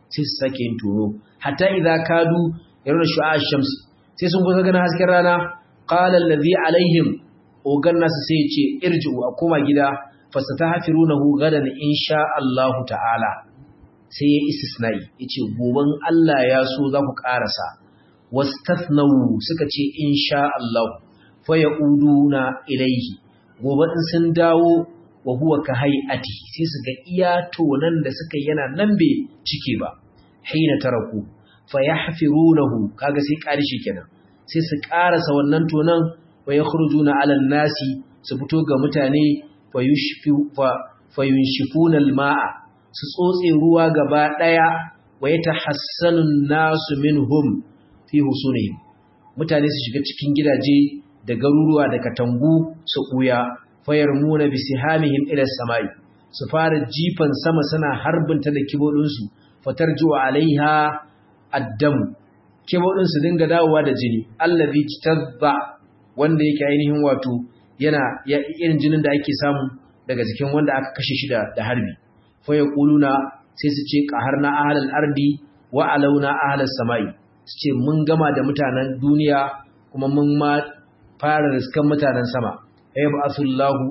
Speaker 1: sai su sake yin tono hatta idza kadu yaruna shu'a shams sai sun kusa ganin hasken rana qala allazi alaihim ogan nasu sai ya ce irji'u a koma gida fasatahfirunahu gadan insha Allah ta'ala sai ya istisnai yace goban Allah ya so za ku karasa wastathnau suka ce insha Allah fa yauduna ilaihi gobe in sun dawo wa huwa ka hay'ati sai su ga iya tonan da suka yana nan bai cike ba hina taraku fa yahfirunahu kaga sai karishi kenan sai su karasa wannan tonan wa yakhrujuna 'ala nasi su fito ga mutane fa yushfi fa yunshifuna al-ma'a su tsotse ruwa gaba daya wa yatahassanu an-nasu minhum fi husunihim mutane su shiga cikin gidaje da garuruwa da katangu su kuya fayar muna bi sihamihim ila samai su fara jifan sama suna harbinta da kibodinsu fatar juwa alaiha addam kibodin su dinga dawowa da jini allazi tazba wanda yake ainihin wato yana irin jinin da ake samu daga jikin wanda aka kashe shi da harbi fa yaquluna sai su ce qaharna ahlal ardi wa alauna ahlal samai su ce mun gama da mutanen duniya kuma mun ma fara riskan mutanen sama ayyab'athullahu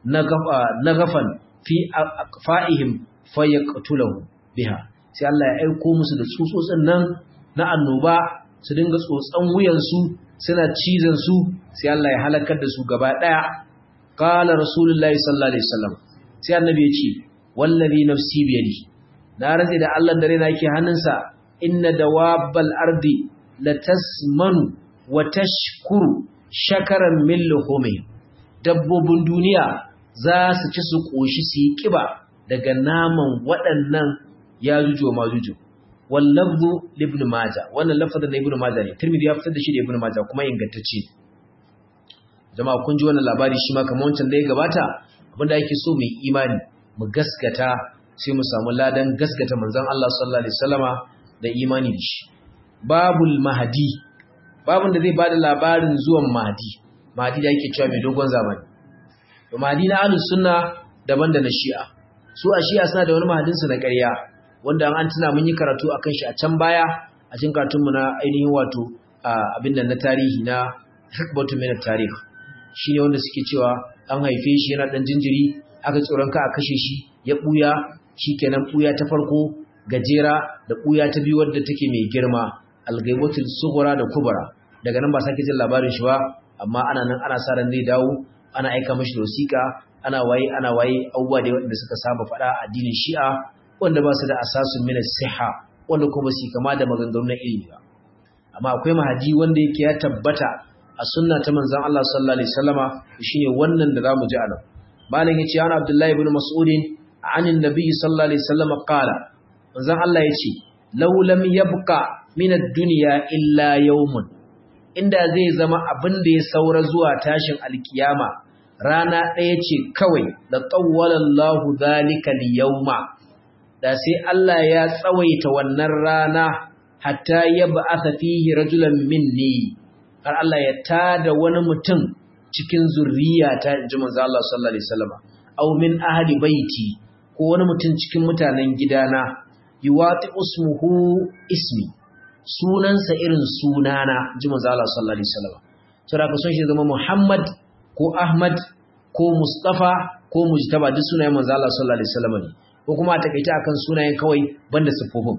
Speaker 1: nagafan fi fa'ihim fayaqtulahu biha sai Allah ya aiko musu da tsutsotsin nan na annoba su dinga tsotsan wuyansu suna cizon su sai Allah ya halakar da su gaba daya qala rasulullahi sallallahu alaihi wasallam sai annabi ya ce wallazi nafsi biyadi na rantsi da Allah dare na yake hannunsa inna dawabbal ardi latasmanu wa tashkuru shakaran min luhumi dabbobin duniya za su ci su koshi su yi kiba daga naman waɗannan ya juju ma juju wal lafzu ibn majah wannan lafazin na ibn majah ne tirmidhi ya fitar da shi da ibn majah kuma ingantacce jama'a kun ji wannan labari shi ma kamar wancan da ya gabata abinda ake so mu imani mu gaskata sai mu samu ladan gaskata manzon Allah sallallahu alaihi wasallama da imani da shi babul mahdi babun da zai bada labarin zuwan mahdi mahdi da yake cewa mai dogon zamani to mahdi na ahlus sunna daban da na shi'a su a shi'a suna da wani mahdin su na ƙarya wanda an tuna mun yi karatu akan shi a can baya a cikin karatun mu na ainihin wato abin da na tarihi na hikbatu min at-tarikh shine wanda suke cewa an haife shi yana dan jinjiri aka tsoron ka a kashe shi ya buya shikenan buya ta farko gajera da buya ta biyu wadda take mai girma al-ghaibatul sughra da kubra daga nan ba sake jin labarin shi ba amma ana nan ana sa ran zai dawo ana aika mashi da wasiƙa ana waye ana waye abubuwa da waɗanda suka saba faɗa a addinin shi'a wanda ba su da asasun min siha wanda kuma su kama da maganganu na ilimi ba amma akwai mahadi wanda yake ya tabbata a sunna ta manzon Allah sallallahu alaihi wasallama shine wannan da zamu ji a nan malam yace ana Abdullahi ibn Mas'ud anin nabi sallallahu alaihi wasallama qala manzon Allah yace law lam yabqa min ad-dunya illa yawmun inda zai zama abin da ya saura zuwa tashin alkiyama rana ɗaya ce kawai da tsawwalallahu zalika liyawma da sai Allah ya tsawaita wannan rana hatta ya ba'atha fihi rajulan minni har Allah ya tada wani mutum cikin zurriyata inji manzo Allah sallallahu alaihi wasallam aw min ahli baiti ko wani mutum cikin mutanen gidana yuwati usmuhu ismi sunansa irin sunana inji manzo Allah sallallahu alaihi wasallam saboda ka son shi zama Muhammad ko Ahmad ko Mustafa ko Mujtaba duk sunayen manzo Allah sallallahu alaihi wasallam ne ko kuma a takaita akan sunayen kawai banda siffofin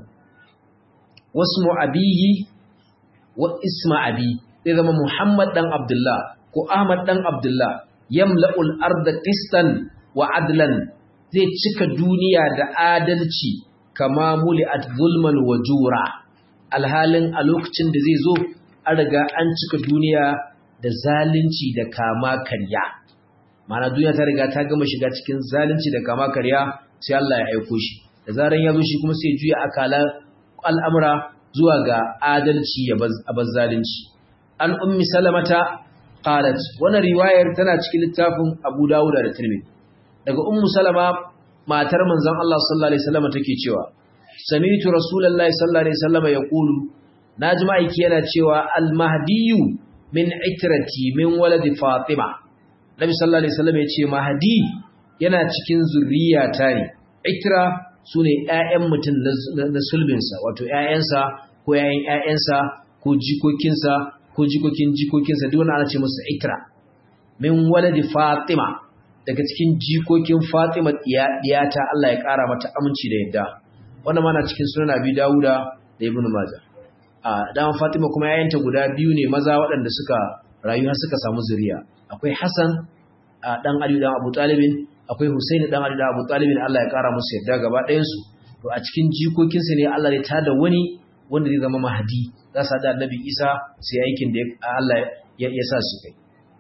Speaker 1: wasmu abihi wa isma abi zai zama Muhammad dan Abdullah ko Ahmad dan Abdullah yamla'ul arda qistan wa adlan zai cika duniya da adalci kama muli'at zulman wa jura alhalin a lokacin da zai zo an riga an cika duniya da zalunci da kama karya mana duniya ta riga ta gama shiga cikin zalunci da kama karya sai Allah ya aiko shi da zaran ya zo shi kuma sai juya akala al'amura zuwa ga adalci ya bar zalunci an ummi salamata qalat wannan riwayar tana cikin littafin Abu Dawud da Tirmidhi daga ummu salama matar manzon Allah sallallahu alaihi wasallam take cewa sami'tu rasulullahi sallallahu alaihi wasallam yaqulu naji ma'aiki yana cewa al-mahdiyyu min itrati min waladi fatima nabi sallallahu alaihi wasallam ya ce mahdi yana cikin zurriyata ne itra su ne ‘ya'yan mutum na sulbinsa wato ‘ya'yansa ko ‘ya'yan ‘ya'yansa ko jikokinsa ko jikokin jikokinsa duk wani ana ce musu itra min waladi fatima daga cikin jikokin fatima diyata Allah ya ƙara mata aminci da yadda wannan mana cikin sunan abi dawuda da ibnu majah a dama fatima kuma ‘ya'yanta guda biyu ne maza waɗanda suka rayu har suka samu zuriya akwai hasan dan ali dan abu talibin akwai Husaini dan Ali da Abu Talib Allah ya kara musu yadda gaba ɗayan su to a cikin jikokinsa ne Allah ya tada wani wanda zai zama mahdi za su da Annabi Isa sai aikin da Allah ya sa su kai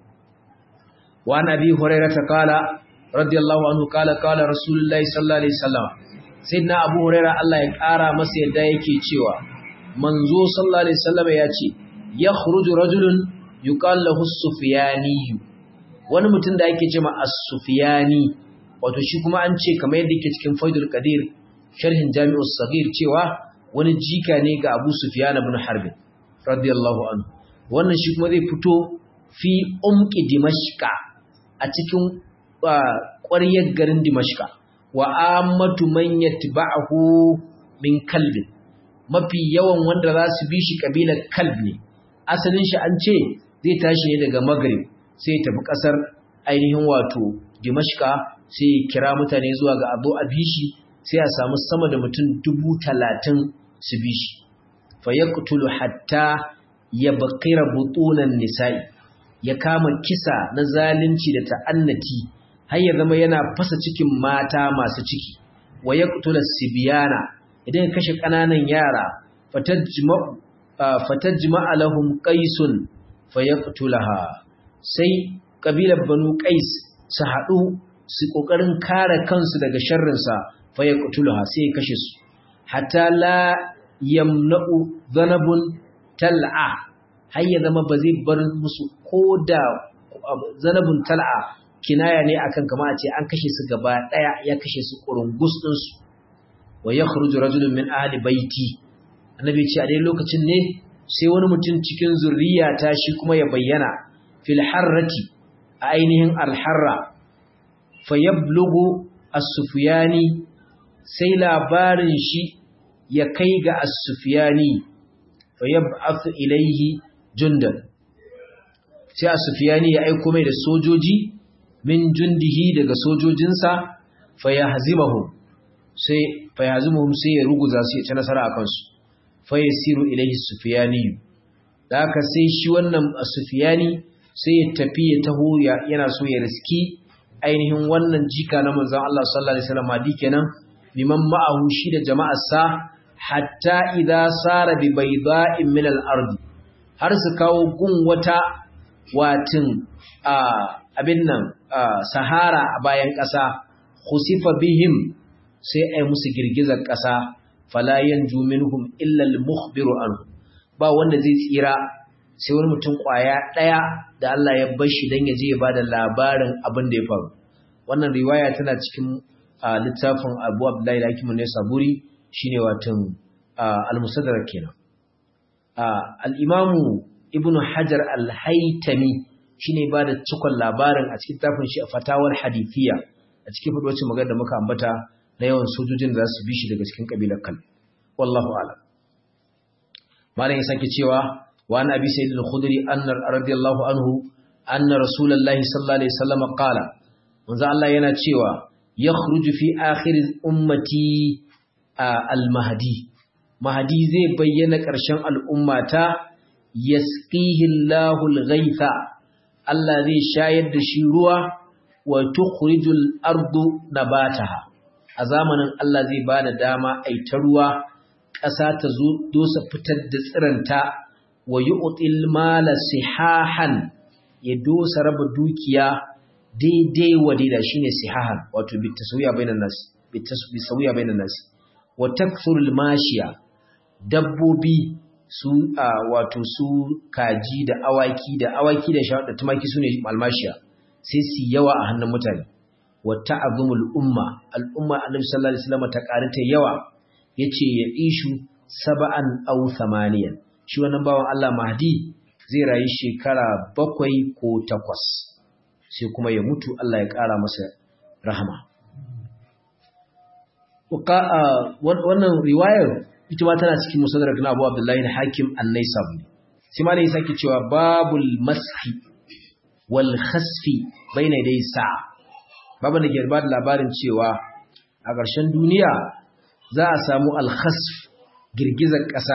Speaker 1: wa nabi hurairah ta kala radiyallahu anhu kala kala rasulullahi sallallahu alaihi wasallam sayyidina Abu Hurairah Allah ya kara masa yadda yake cewa manzo sallallahu alaihi wasallam ya ce yakhruju rajulun yuqal lahu sufyani wani mutum da ake cewa as-sufyani wato shi kuma an ce kamar yadda yake cikin faidul qadir sharhin jami'us saghir cewa wani jika ne ga Abu Sufyan ibn Harb radiyallahu anhu wannan shi kuma zai fito fi umqi dimashqa a cikin ƙwaryar garin dimashqa wa ammatu man yatba'uhu min kalbin mafi yawan wanda za su bi shi kabilar kalb ne asalin shi an ce zai tashi ne daga maghrib sai tafi kasar ainihin wato dimashqa sai kira mutane zuwa ga abu a bishi sai a samu sama da mutum dubu talatin su bishi fa yaqtulu hatta yabqira butunan nisa'i ya kama kisa na zalunci da ta'annati har ya zama yana fasa cikin mata masu ciki wa yaqtulu sibyana idan ya kashe kananan yara fatajma'u fatajma'a lahum qaisun fayaqtulaha sai kabilar banu qais su haɗu su ƙoƙarin kare kansu daga sharrinsa fa ya ƙutulaha sai ya kashe su hatta la yamna'u zanabun tal'a har ya zama ba zai bar musu ko da zanabun tal'a kinaya ne akan kama a ce an kashe su gaba ɗaya ya kashe su ƙurungus ɗinsu wa ya kharuju rajulun min ahli baiti annabi ce a dai lokacin ne sai wani mutum cikin zurriya ta shi kuma ya bayyana fil harrati a ainihin alharra fayablugu as-sufyani sai labarin shi ya kai ga as-sufyani fayab'athu ilayhi jundan sai as-sufyani ya aika mai da sojoji min jundihi daga sojojinsa fayahzimuhum sai fayahzimuhum sai ya ruguza su ya ci nasara akan su fayasiru ilayhi as-sufyani da haka sai shi wannan as-sufyani sai ya tafi ya taho yana so ya riski ainihin wannan jika na manzon Allah sallallahu alaihi wasallam di kenan liman ma'ahu shi da jama'arsa hatta idza sara bi bayda'in min al-ard har su kawo gun wata watin abin nan sahara a bayan ƙasa khusifa bihim sai ai musu girgizar ƙasa fala yanju minhum illa al-mukhbiru anhu ba wanda zai tsira sai wani mutum kwaya ɗaya da Allah ya bar shi don ya je ya ba da labarin abin da ya faru wannan riwaya tana cikin littafin abu abdullahi da hakimun ne saburi shine watan al-musaddarar kenan al-imamu ibnu hajar al-haitami shine ba da cikon labarin a cikin tafin shi a fatawar hadithiya a cikin fadwacin magana da muka ambata na yawan sojojin da za su bi shi daga cikin kabilar kal wallahu a'lam malam ya sake cewa وعن أبي سيد الخدري أن رضي الله عنه أن رسول الله صلى الله عليه وسلم قال منذ الله يناتشيوا يخرج في آخر أمتي المهدي مهدي زي بيّن كرشان الأمة يسقيه الله الغيث الذي شايد شيروا وتخرج الأرض نباتها أزامنا الله زي بان داما أي تروا ƙasa ta zo dosa fitar da tsiranta wa yu'til mala sihahan ya dosa raba dukiya daidai wa daida shine sihahan wato bitasawiya bainan nas bitasawiya bainan nas wa takthurul mashiya dabbobi su wato su kaji da awaki da awaki da shawar da tumaki sune malmashiya sai su yawa a hannun mutane wa ta'zumul umma al umma annabi sallallahu alaihi wasallam ta karanta yawa yace ya ishu sab'an aw thamaniyan shi wannan bawan Allah Mahdi zai rayu shekara bakwai ko takwas sai kuma ya mutu Allah ya ƙara masa rahama wannan riwayar ita ma tana cikin musadrak na Abu Abdullahi Hakim An-Naisaburi sai ma ne sake cewa babul mashi wal khasfi baina dai sa'a babu da ke ba da labarin cewa a ƙarshen duniya za a samu al-khasf girgizar ƙasa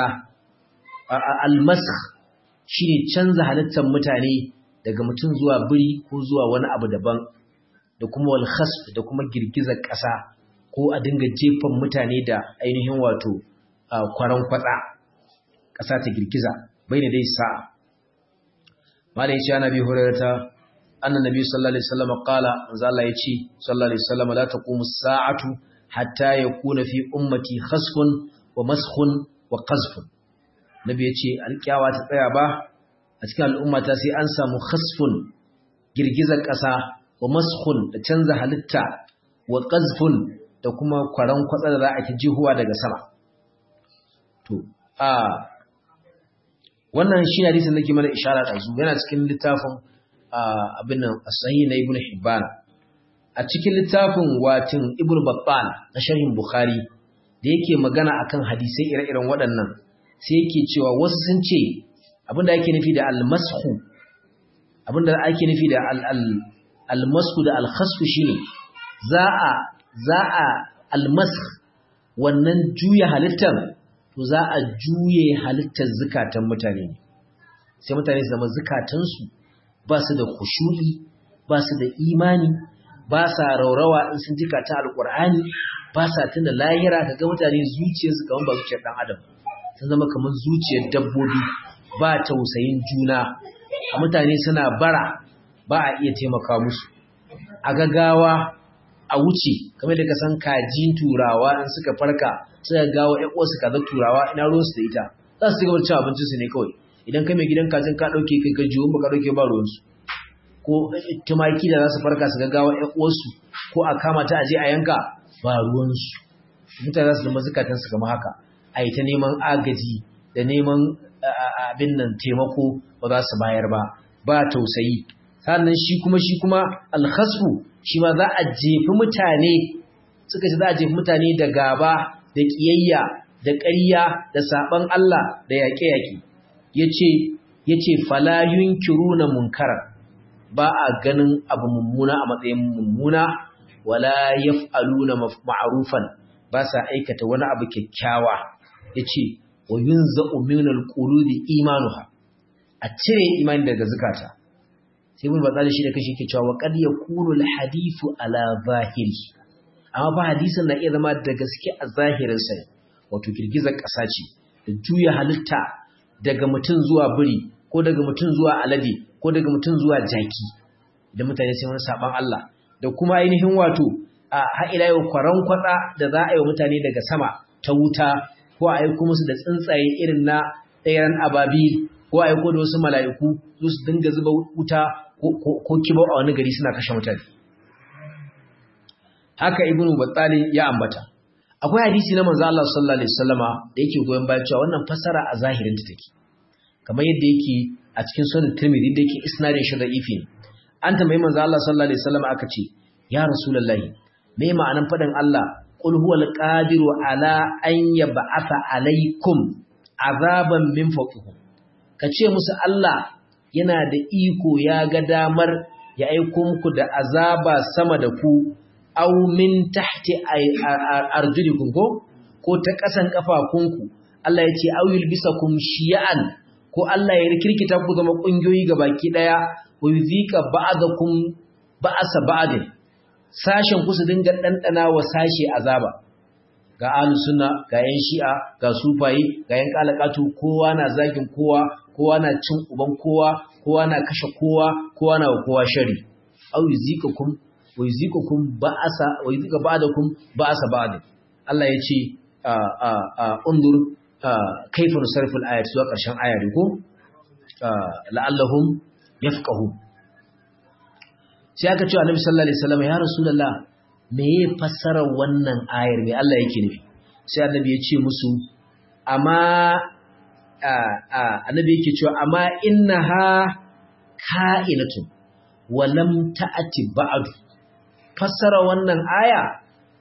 Speaker 1: al-mask shine canza halittar mutane daga mutum zuwa biri ko zuwa wani abu daban da kuma wal khasf da kuma girgizar ƙasa ko a dinga jefan mutane da ainihin wato kwaran kwatsa ƙasa ta girgiza bai da dai sa'a malai ce ana bi hurarta annan nabi sallallahu alaihi wasallam qala manzo Allah yace sallallahu alaihi wasallam la taqumu as-sa'atu hatta yakuna fi ummati khasfun wa maskhun wa qazfun nabi yace alkiyawa ta tsaya ba a cikin al'ummata sai an samu khasfun girgizar ƙasa wa maskhun da canza halitta wa qazfun da kuma kwaran kwatsa da za a ci jihuwa daga sama to a wannan shi hadisin da ke mana ishara da su yana cikin littafin abin nan as-sahih na ibnu hibban a cikin littafin watin ibnu battal na sharhin bukhari da yake magana akan hadisai ire-iren waɗannan sai yake cewa wasu sun ce abinda ake nufi da al-mashu abinda ake nufi da al-mashu da al-khasfu shine za a za a al-masх wannan juya halittar to za a juye halittar zukatan mutane ne sai mutane su zama zukatansu ba su da khushu'i ba su da imani ba sa raurawa in sun jika ta alqur'ani ba sa tuna lahira kaga mutane zuciyarsu kaman ba zuciyar dan adam sun zama kaman zuciyar dabbobi ba tausayin juna a mutane suna bara ba a iya taimaka musu a gagawa a wuce kamar da ka san kajin turawa in suka farka suka gawo ƴan uwarsu kaza turawa ina ruwansu da ita za su cigaba da cin abincin su ne kawai idan kai mai gidan kajin ka dauke kai ka jiwo ba ka dauke ba ruwansu ko tumaki da za su farka su ga gawo ƴan uwarsu ko a kama ta aje a yanka ba ruwansu mutane za su zama zukatan su kamar haka a yi ta neman agaji da neman abin nan taimako ba za su bayar ba ba tausayi sannan shi kuma shi kuma alhasbu shi ma za a jefi mutane suka ce za a jefi mutane da gaba da ƙiyayya da ƙarya da saɓan Allah da yaƙe-yaƙe yace yace fala yunkiruna munkara ba a ganin abu mummuna a matsayin mummuna wala yaf'aluna ma'rufan ba sa aikata wani abu kyakkyawa yace wa yunza'u min al-qulubi imanuha a cire imani daga zakata sai mun batsali shi da kashi ke cewa qad yakunu al-hadithu ala zahiri amma ba hadisin na iya zama da gaske a zahirin sa wato girgizar ƙasa ce da juya halitta daga mutum zuwa biri ko daga mutum zuwa alade ko daga mutum zuwa jaki da mutane sai wani saban Allah da kuma ainihin wato a ha'ila yau kwaran kwatsa da za a yi wa mutane daga sama ta wuta ko a aiko musu da tsuntsaye irin na tseren ababi ko a aiko da wasu mala'iku su su dinga zuba wuta ko kibo a wani gari suna kashe mutane haka ibnu battali ya ambata akwai hadisi na manzo Allah sallallahu alaihi wasallama da yake goyon bayan cewa wannan fasara a zahirin ta take kamar yadda yake a cikin sunan Tirmidhi da yake isnadin shi da ifi an tambayi manzo Allah sallallahu alaihi wasallama aka ce ya rasulullahi me ma'anan fadin Allah qul huwal qadiru ala an yab'atha alaikum azaban min fawqikum kace musu Allah yana da iko ya ga damar ya aiko muku da azaba sama da ku aw min tahti arjulikum ko ko ta kasan kafafunku Allah ya ce aw yulbisakum shiya'an ko Allah ya rikirkita ku zama kungiyoyi baki daya wa yuzika ba'dakum ba'asa ba'din sashen ku su dinga dandana wa sashe azaba ga ahlus sunna ga yan shi'a ga sufayi ga yan kalakatu kowa na zagin kowa kowa na cin uban kowa kowa na kashe kowa kowa na wa kowa shari aw yuzikakum wa yuzikukum ba'asa wa yuzika ba'dakum ba'asa ba'd Allah yace a a a undur kayfa nusarful ayat zuwa ƙarshen ayar ko la'allahum yafqahun sai aka ce Annabi sallallahu alaihi wasallam ya rasulullah me ya fassara wannan ayar me Allah yake nufi sai Annabi ya ce musu amma Annabi yake cewa amma innaha ka'inatun wa lam ta'ati ba'du fassara wannan aya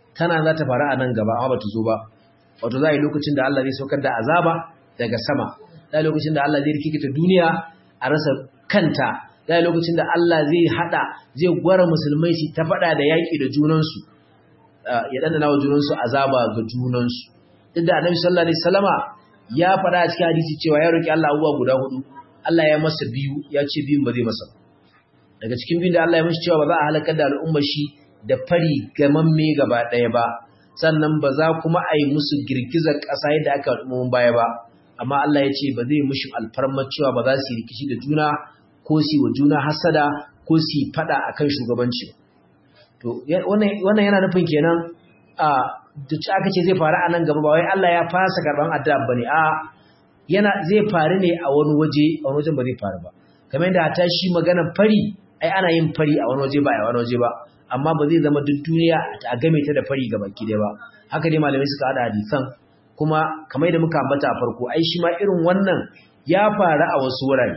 Speaker 1: tana za ta faru a nan gaba amma ba ta zo ba wato za a yi lokacin da Allah zai saukar da azaba daga sama za a yi lokacin da Allah zai rikikita duniya a rasa kanta za a yi lokacin da Allah zai hada zai gwara musulmai su ta faɗa da yaƙi da junansu ya ɗanɗana wa junansu azaba ga junansu duk da annabi sallallahu alaihi wasallama ya faɗa a cikin hadisi cewa ya roki Allah abubuwa guda hudu Allah ya masa biyu ya ce biyun ba zai masa daga cikin biyun da Allah ya masa cewa ba za a halakar da al'ummar shi da fari gamamme gaba ɗaya ba sannan ba za kuma a yi musu girgizar ƙasa yadda aka al'ummomin baya ba amma Allah ya ce ba zai mushi alfarmar cewa ba za su yi rikici da juna ko su wa juna hasada ko su yi faɗa akan shugabanci to wannan yana nufin kenan a da aka ce zai faru a nan gaba ba wai Allah ya fasa karban addu'a bane a yana zai faru ne a wani waje a wani wajen ba zai faru ba kamar yadda ta shi maganar fari ai ana yin fari a wani waje ba a wani waje ba amma ba zai zama duk duniya a game ta da fari gaba ki ba haka dai malamai suka hada hadisan kuma kamar yadda muka ambata a farko ai shi ma irin wannan ya faru a wasu wurare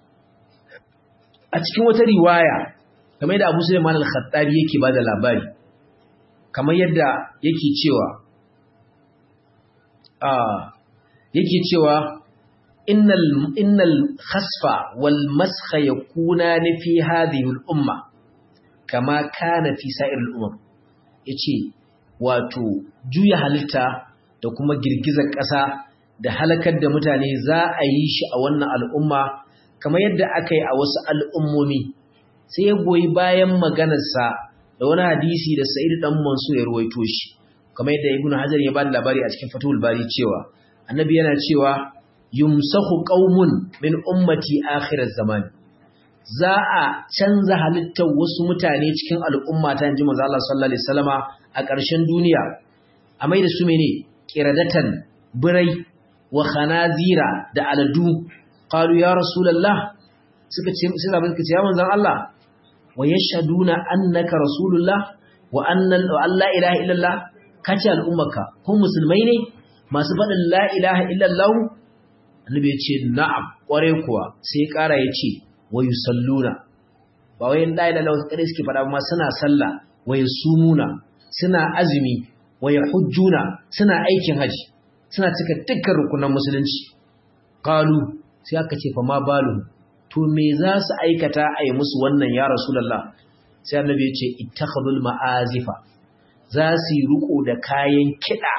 Speaker 1: a cikin wata riwaya kamar yadda Abu Sulaiman al-Khattabi yake bada labari kamar yadda yake cewa ah yake cewa innal innal khasfa wal maskha yakuna fi hadhihi al umma kama kana fi sa'ir al umam yace wato juya halitta da kuma girgizar ƙasa da halakar da mutane za a yi shi a wannan al'umma kamar yadda aka yi a wasu al'ummomi sai ya goyi bayan maganarsa da wani hadisi da Sa'id dan Mansur ya ruwaito shi kamar yadda Ibn Hajar ya ba da labari a cikin Fathul Bari cewa Annabi yana cewa yumsahu qaumun min ummati akhir zaman za a canza halittar wasu mutane cikin al'umma ta inji manzo Allah sallallahu alaihi wasallama a ƙarshen duniya a mai da su mene qiradatan birai wa khanazira da aladu qalu ya rasulullah suka ce suka ce ya manzon Allah wa yashhaduna annaka rasulullah wa anna la ilaha illallah kace al'ummaka kun musulmai ne masu faɗin la ilaha illallah annabi ya ce na'am kware kuwa sai ƙara ya ce wa yusalluna ba wai la ilaha illallah kadai suke faɗa amma suna sallah wa yasumuna suna azumi wa yahujjuna suna aikin haji suna cika dukkan rukunan musulunci qalu sai aka ce fa ma balu to me za su aikata a yi musu wannan ya rasulallah sai annabi ya ce ittakhadul ma'azifa za su yi riko da kayan kiɗa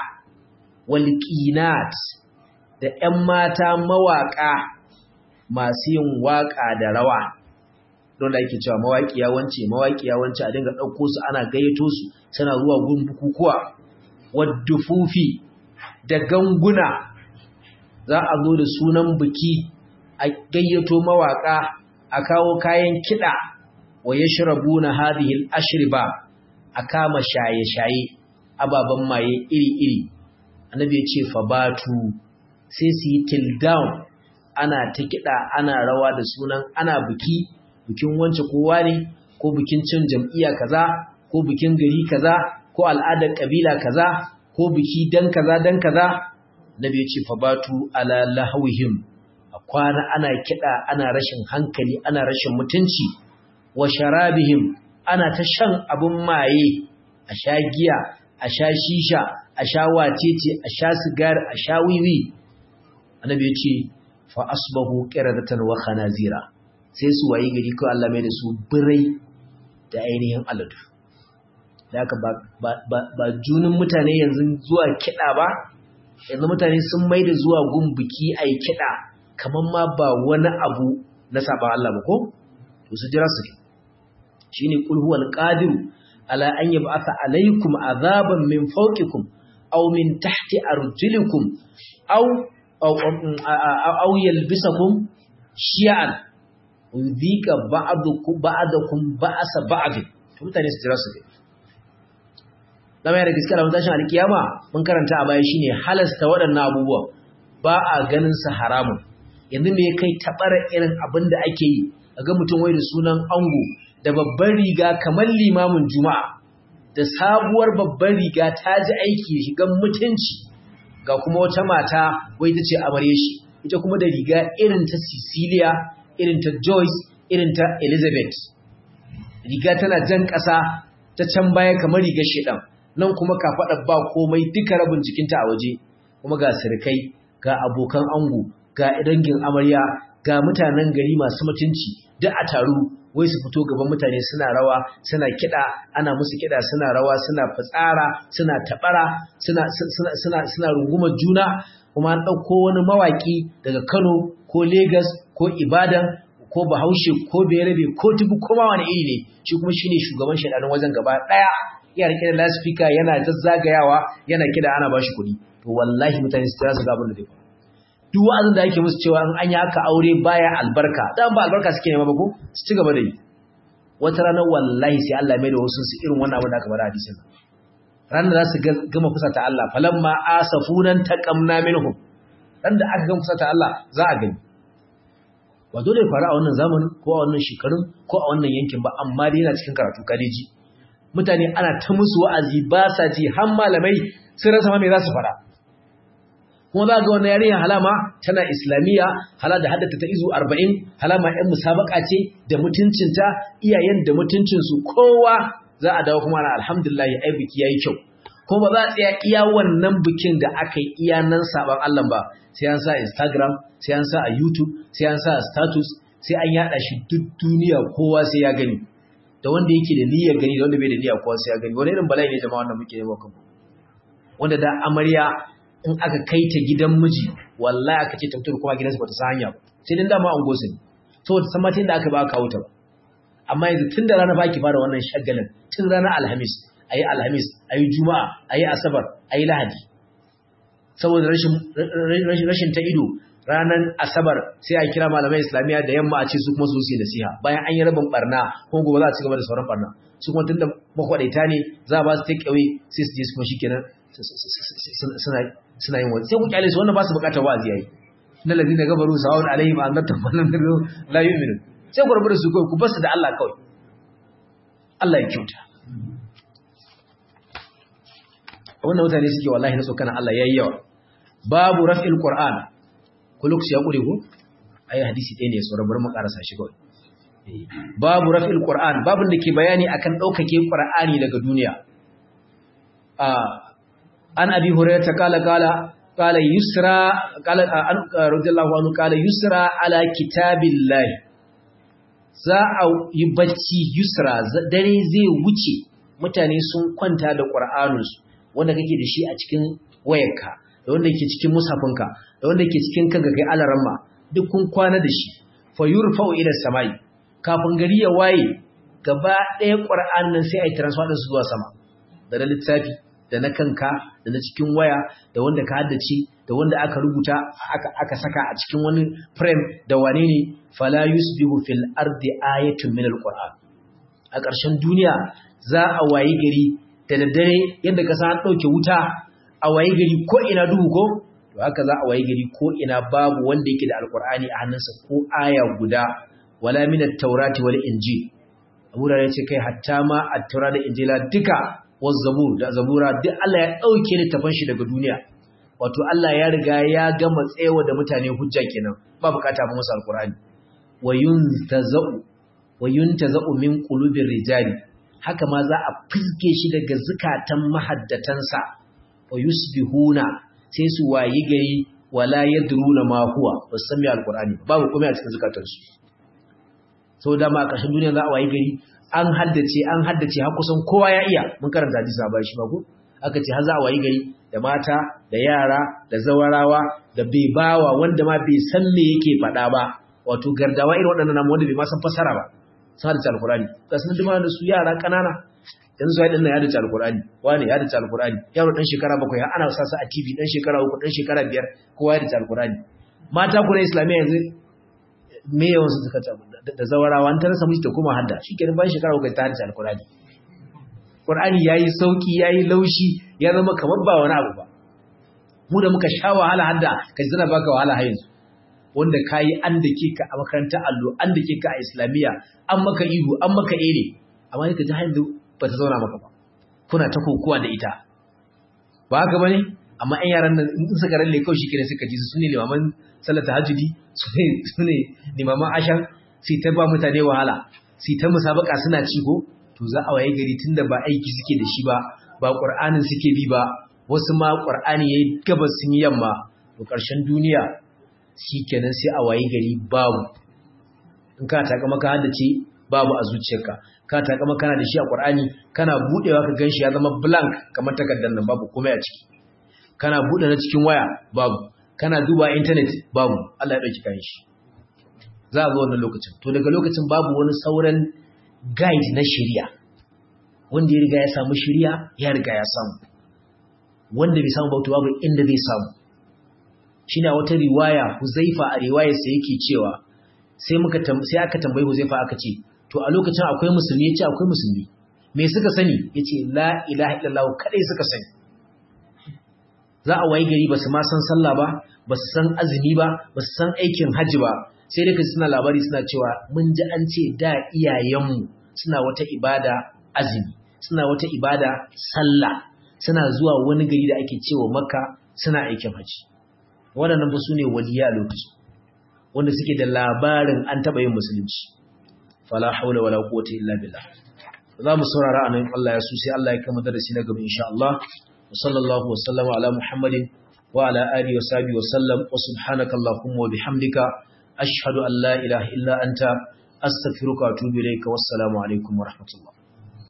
Speaker 1: walqinat da ƴan mata mawaƙa masu yin waƙa da rawa don da ake cewa mawaƙiya wance mawaƙiya wance a dinga ɗauko su ana gayyato su suna zuwa gun bukukuwa waddufufi da ganguna za a zo da sunan biki a gayyato mawaka a kawo kayan kiɗa wa ya shirabu na hadihil ashriba a kama shaye-shaye ababen maye iri-iri annabi ya ce fabatu sai su yi till down ana ta kiɗa ana rawa da sunan ana biki bikin wance kowa ne ko bikin cin jam'iyya kaza ko bikin gari kaza ko al'adar kabila kaza ko biki dan kaza dan kaza nabi ya ce fabatu ala lahawihim kwana ana kiɗa ana rashin hankali ana rashin mutunci wa sharabihim ana ta shan abin maye a sha giya a sha shisha a sha wacece a sha sigari a sha wiwi annabi ya ce fa asbahu qiradatan wa khanazira sai su wayi gari ko Allah mai da su birai da ainihin aladu da haka ba, ba, junin mutane yanzu zuwa kiɗa ba yanzu mutane sun mai da zuwa gun biki a yi kiɗa kamar ma ba wani abu na saba Allah ba ko to su jira su shine qul huwal qadir ala an yab'atha alaykum azaban min fawqikum aw min tahti arjulikum aw aw aw yalbisakum shi'an yudhika ba'dukum ba'dakum ba'sa ba'd to mutane su jira su dama da gaskiya da mutashin alkiyama mun karanta a baya shine halasta waɗannan abubuwa ba a ganin sa haramun yanzu me kai tabara irin abin da ake yi ga mutum wai da sunan ango da babbar riga kamar limamin juma'a da sabuwar babbar riga ta ji aiki shigan mutunci ga kuma wata mata wai ta ce amarye shi ita kuma da riga irin ta Cecilia irin ta Joyce irin ta Elizabeth riga tana jan ƙasa ta can baya kamar rigar shedan nan kuma kafaɗa ba komai duka rabin jikinta a waje kuma ga sirkai ga abokan ango ga dangin amarya ga mutanen gari masu mutunci duk a taru wai su fito gaban mutane suna rawa suna kiɗa ana musu kiɗa suna rawa suna fitsara suna taɓara suna suna suna suna rungumar juna kuma an ɗauko wani mawaƙi daga Kano ko Legas ko Ibadan ko Bahaushe ko Berebe ko Tibu ko ma wani iri ne shi kuma shine shugaban shedanin wajen gaba ɗaya ya rike da loudspeaker yana zazzagayawa yana kiɗa ana bashi kuɗi to wallahi mutane su tsaya su ga abin da zai faru duk wa'azin da ake musu cewa in an yi haka aure baya albarka dan ba albarka suke nema ba ko su ci gaba da yi wata ranar wallahi sai Allah mai da wasu su irin wannan abin da aka bada hadisin ran da za su gama kusa ta Allah falamma asafunan taqamna minhum ran da aka gama kusa ta Allah za a gani ba dole faru a wannan zamanin ko a wannan shekarun ko a wannan yankin ba amma dai yana cikin karatu kadeji mutane ana ta musu wa'azi ba sa ji har malamai sun rasa ma me za su fara kuma za ga wannan yarinya halama tana islamiyya hala da haddata ta izu 40 halama ɗan musabaka ce da mutuncinta iyayen da mutuncinsu kowa za a dawo kuma ana alhamdulillah ai biki yayi kyau kuma ba za a tsaya iya wannan bikin da aka yi iya nan saban Allah ba sai an sa Instagram sai an sa a YouTube sai an sa a status sai an yada shi duk duniya kowa sai ya gani da wanda yake da niyyar gani da wanda bai da niyyar kowa sai ya gani wani irin bala'i ne jama'a wannan muke yi wa kanmu wanda da amarya in aka kai ta gidan miji wallahi aka ce ta mutu kuma gidansu bata san hanya ba sai dan dama an gosu ne saboda san matin da aka ba kawo ta ba amma yanzu tun da rana baki fara wannan shagalin tun ranar alhamis ayi alhamis ayi juma'a ayi asabar ayi lahadi saboda rashin rashin rashin ta ido ranar asabar sai a kira malamai islamiyya da yamma a ce su kuma su yi nasiha bayan an yi rabin barna kuma gobe za a ci gaba da sauran barna su kuma tunda makwadaita ne za a ba su take away sai su je su kuma shikenan suna yin wani sai ku kyale su wannan ba su bukatar wa'azi yayi na ladina gabaru sawun alaihim an natta wannan la yu'minu sai ku rubuta su kai ku basu da Allah kawai Allah ya kyauta wannan mutane suke wallahi na tsokana Allah yayi yawa babu raf'il qur'an ku lokaci ya kure ku ayi hadisi ɗaya ne so rabar mu karasa shi kawai babu raf'il qur'an babun da ke bayani akan daukake qur'ani daga duniya a an abi hurairah kala kala kala yusra kala an radiyallahu anhu kala yusra ala kitabillah za a yi bacci yusra dare zai wuce mutane sun kwanta da qur'aninsu wanda kake da shi a cikin wayarka da wanda ke cikin musafinka da wanda ke cikin kanka kai alaramma duk kun kwana da shi fa yurfa'u ila samai kafin gari ya waye gaba ɗaya qur'an nan sai ai transfer din su zuwa sama da na littafi da na kanka da na cikin waya da wanda ka haddace da wanda aka rubuta aka aka saka a cikin wani frame da wane ne fala yusbihu fil ardi ayatun min alquran a ƙarshen duniya za a wayi gari da daddare yadda ka san ɗauke wuta a wayi gari ko ina duhu ko to haka za a wayi gari ko ina babu wanda yake da alqur'ani a hannunsa ko aya guda wala min at-taurati wal injil Abu ya ce kai hatta ma at-taura da injila duka wazzabur da zabura duk Allah ya dauke littafin shi daga duniya wato Allah ya riga ya gama tsayawa da mutane hujja kenan ba bukata ba musu alqur'ani wayuntazau wayuntazau min qulubir rijali haka ma za a fiske shi daga zukatan mahaddatansa wayusbihuna sai su wayi gari wala yadruna ma huwa wasan mai alqur'ani babu komai a cikin zukatansu sau da ma a ƙarshen duniya za a wayi gari an haddace an haddace har kusan kowa ya iya mun karanta hadisi a bayan shi ba ko aka ce har za a wayi gari da mata da yara da zawarawa da bai bawa wanda ma bai san me yake faɗa ba wato gardawa irin waɗannan namu wanda bai ma san fassara ba sun haddace alkurani ga sun dima da su yara ƙanana yanzu sai dinnan ya haddace alkurani wani ya haddace alkurani yaro dan shekara bakwai har ana sa su a TV dan shekara uku dan shekara biyar kowa ya haddace alkurani mata ku na islamiyya yanzu me yawan su suka da zawarawa an tarasa miji ta kuma hadda shikenan bayan shekara uku ta haddace alkurani Qur'ani yayi sauki yayi laushi ya zama kamar ba wani abu ba mu da muka sha wahala hadda kai zana baka wahala har yanzu wanda kayi an dake ka a makarantar allo an dake ka a islamiyya an maka ihu an maka ere amma ka ji har yanzu ba ta zauna maka ba kuna ta kokowa da ita ba haka bane amma ɗan yaran nan in suka ralle kawai shikenan suka ji su ne limaman sallar tahajjudi su ne su ne limaman ashan sai ta ba mutane wahala sai ta musabaka suna ci ko to za a waye gari tunda ba aiki suke da shi ba ba ƙur'anin suke bi ba wasu ma ƙur'ani ya yi gabas sun yi yamma to ƙarshen duniya shi kenan sai a wayi gari babu in ka taƙa maka haddace babu a zuciyarka ka taƙa maka kana da shi a ƙur'ani kana buɗewa ka gan shi ya zama blank kamar takardar nan babu komai a ciki kana buɗe na cikin waya babu kana duba intanet babu Allah ya ɗauki kayan shi za a zo wannan lokacin to daga lokacin babu wani sauran guide na shari'a wanda ya riga ya samu shari'a ya riga ya samu wanda bai samu bauta babu inda zai samu shine wata riwaya Huzaifa a riwayar sa yake cewa sai muka sai aka tambayi Huzaifa aka ce to a lokacin akwai musulmi yace akwai musulmi me suka sani yace la ilaha illallah kadai suka sani za a wayi gari basu ma san sallah ba basu san azumi ba basu san aikin hajji ba sai dai suna labari suna cewa mun ji an ce da iyayenmu suna wata ibada azumi suna wata ibada sallah suna zuwa wani gari da ake cewa makka suna aikin hajji waɗannan ba su ne waliya lokaci wanda suke da labarin an taɓa yin musulunci fala haula wala quwwata illa billah za mu saurara anan Allah ya so sai Allah ya kama darasi na gaba insha Allah wa sallallahu wa sallama ala muhammadin wa ala alihi wa sahbihi wa sallam wa subhanaka allahumma wa bihamdika ashhadu an la ilaha illa anta astaghfiruka wa atubu ilayka wassalamu alaikum wa rahmatullah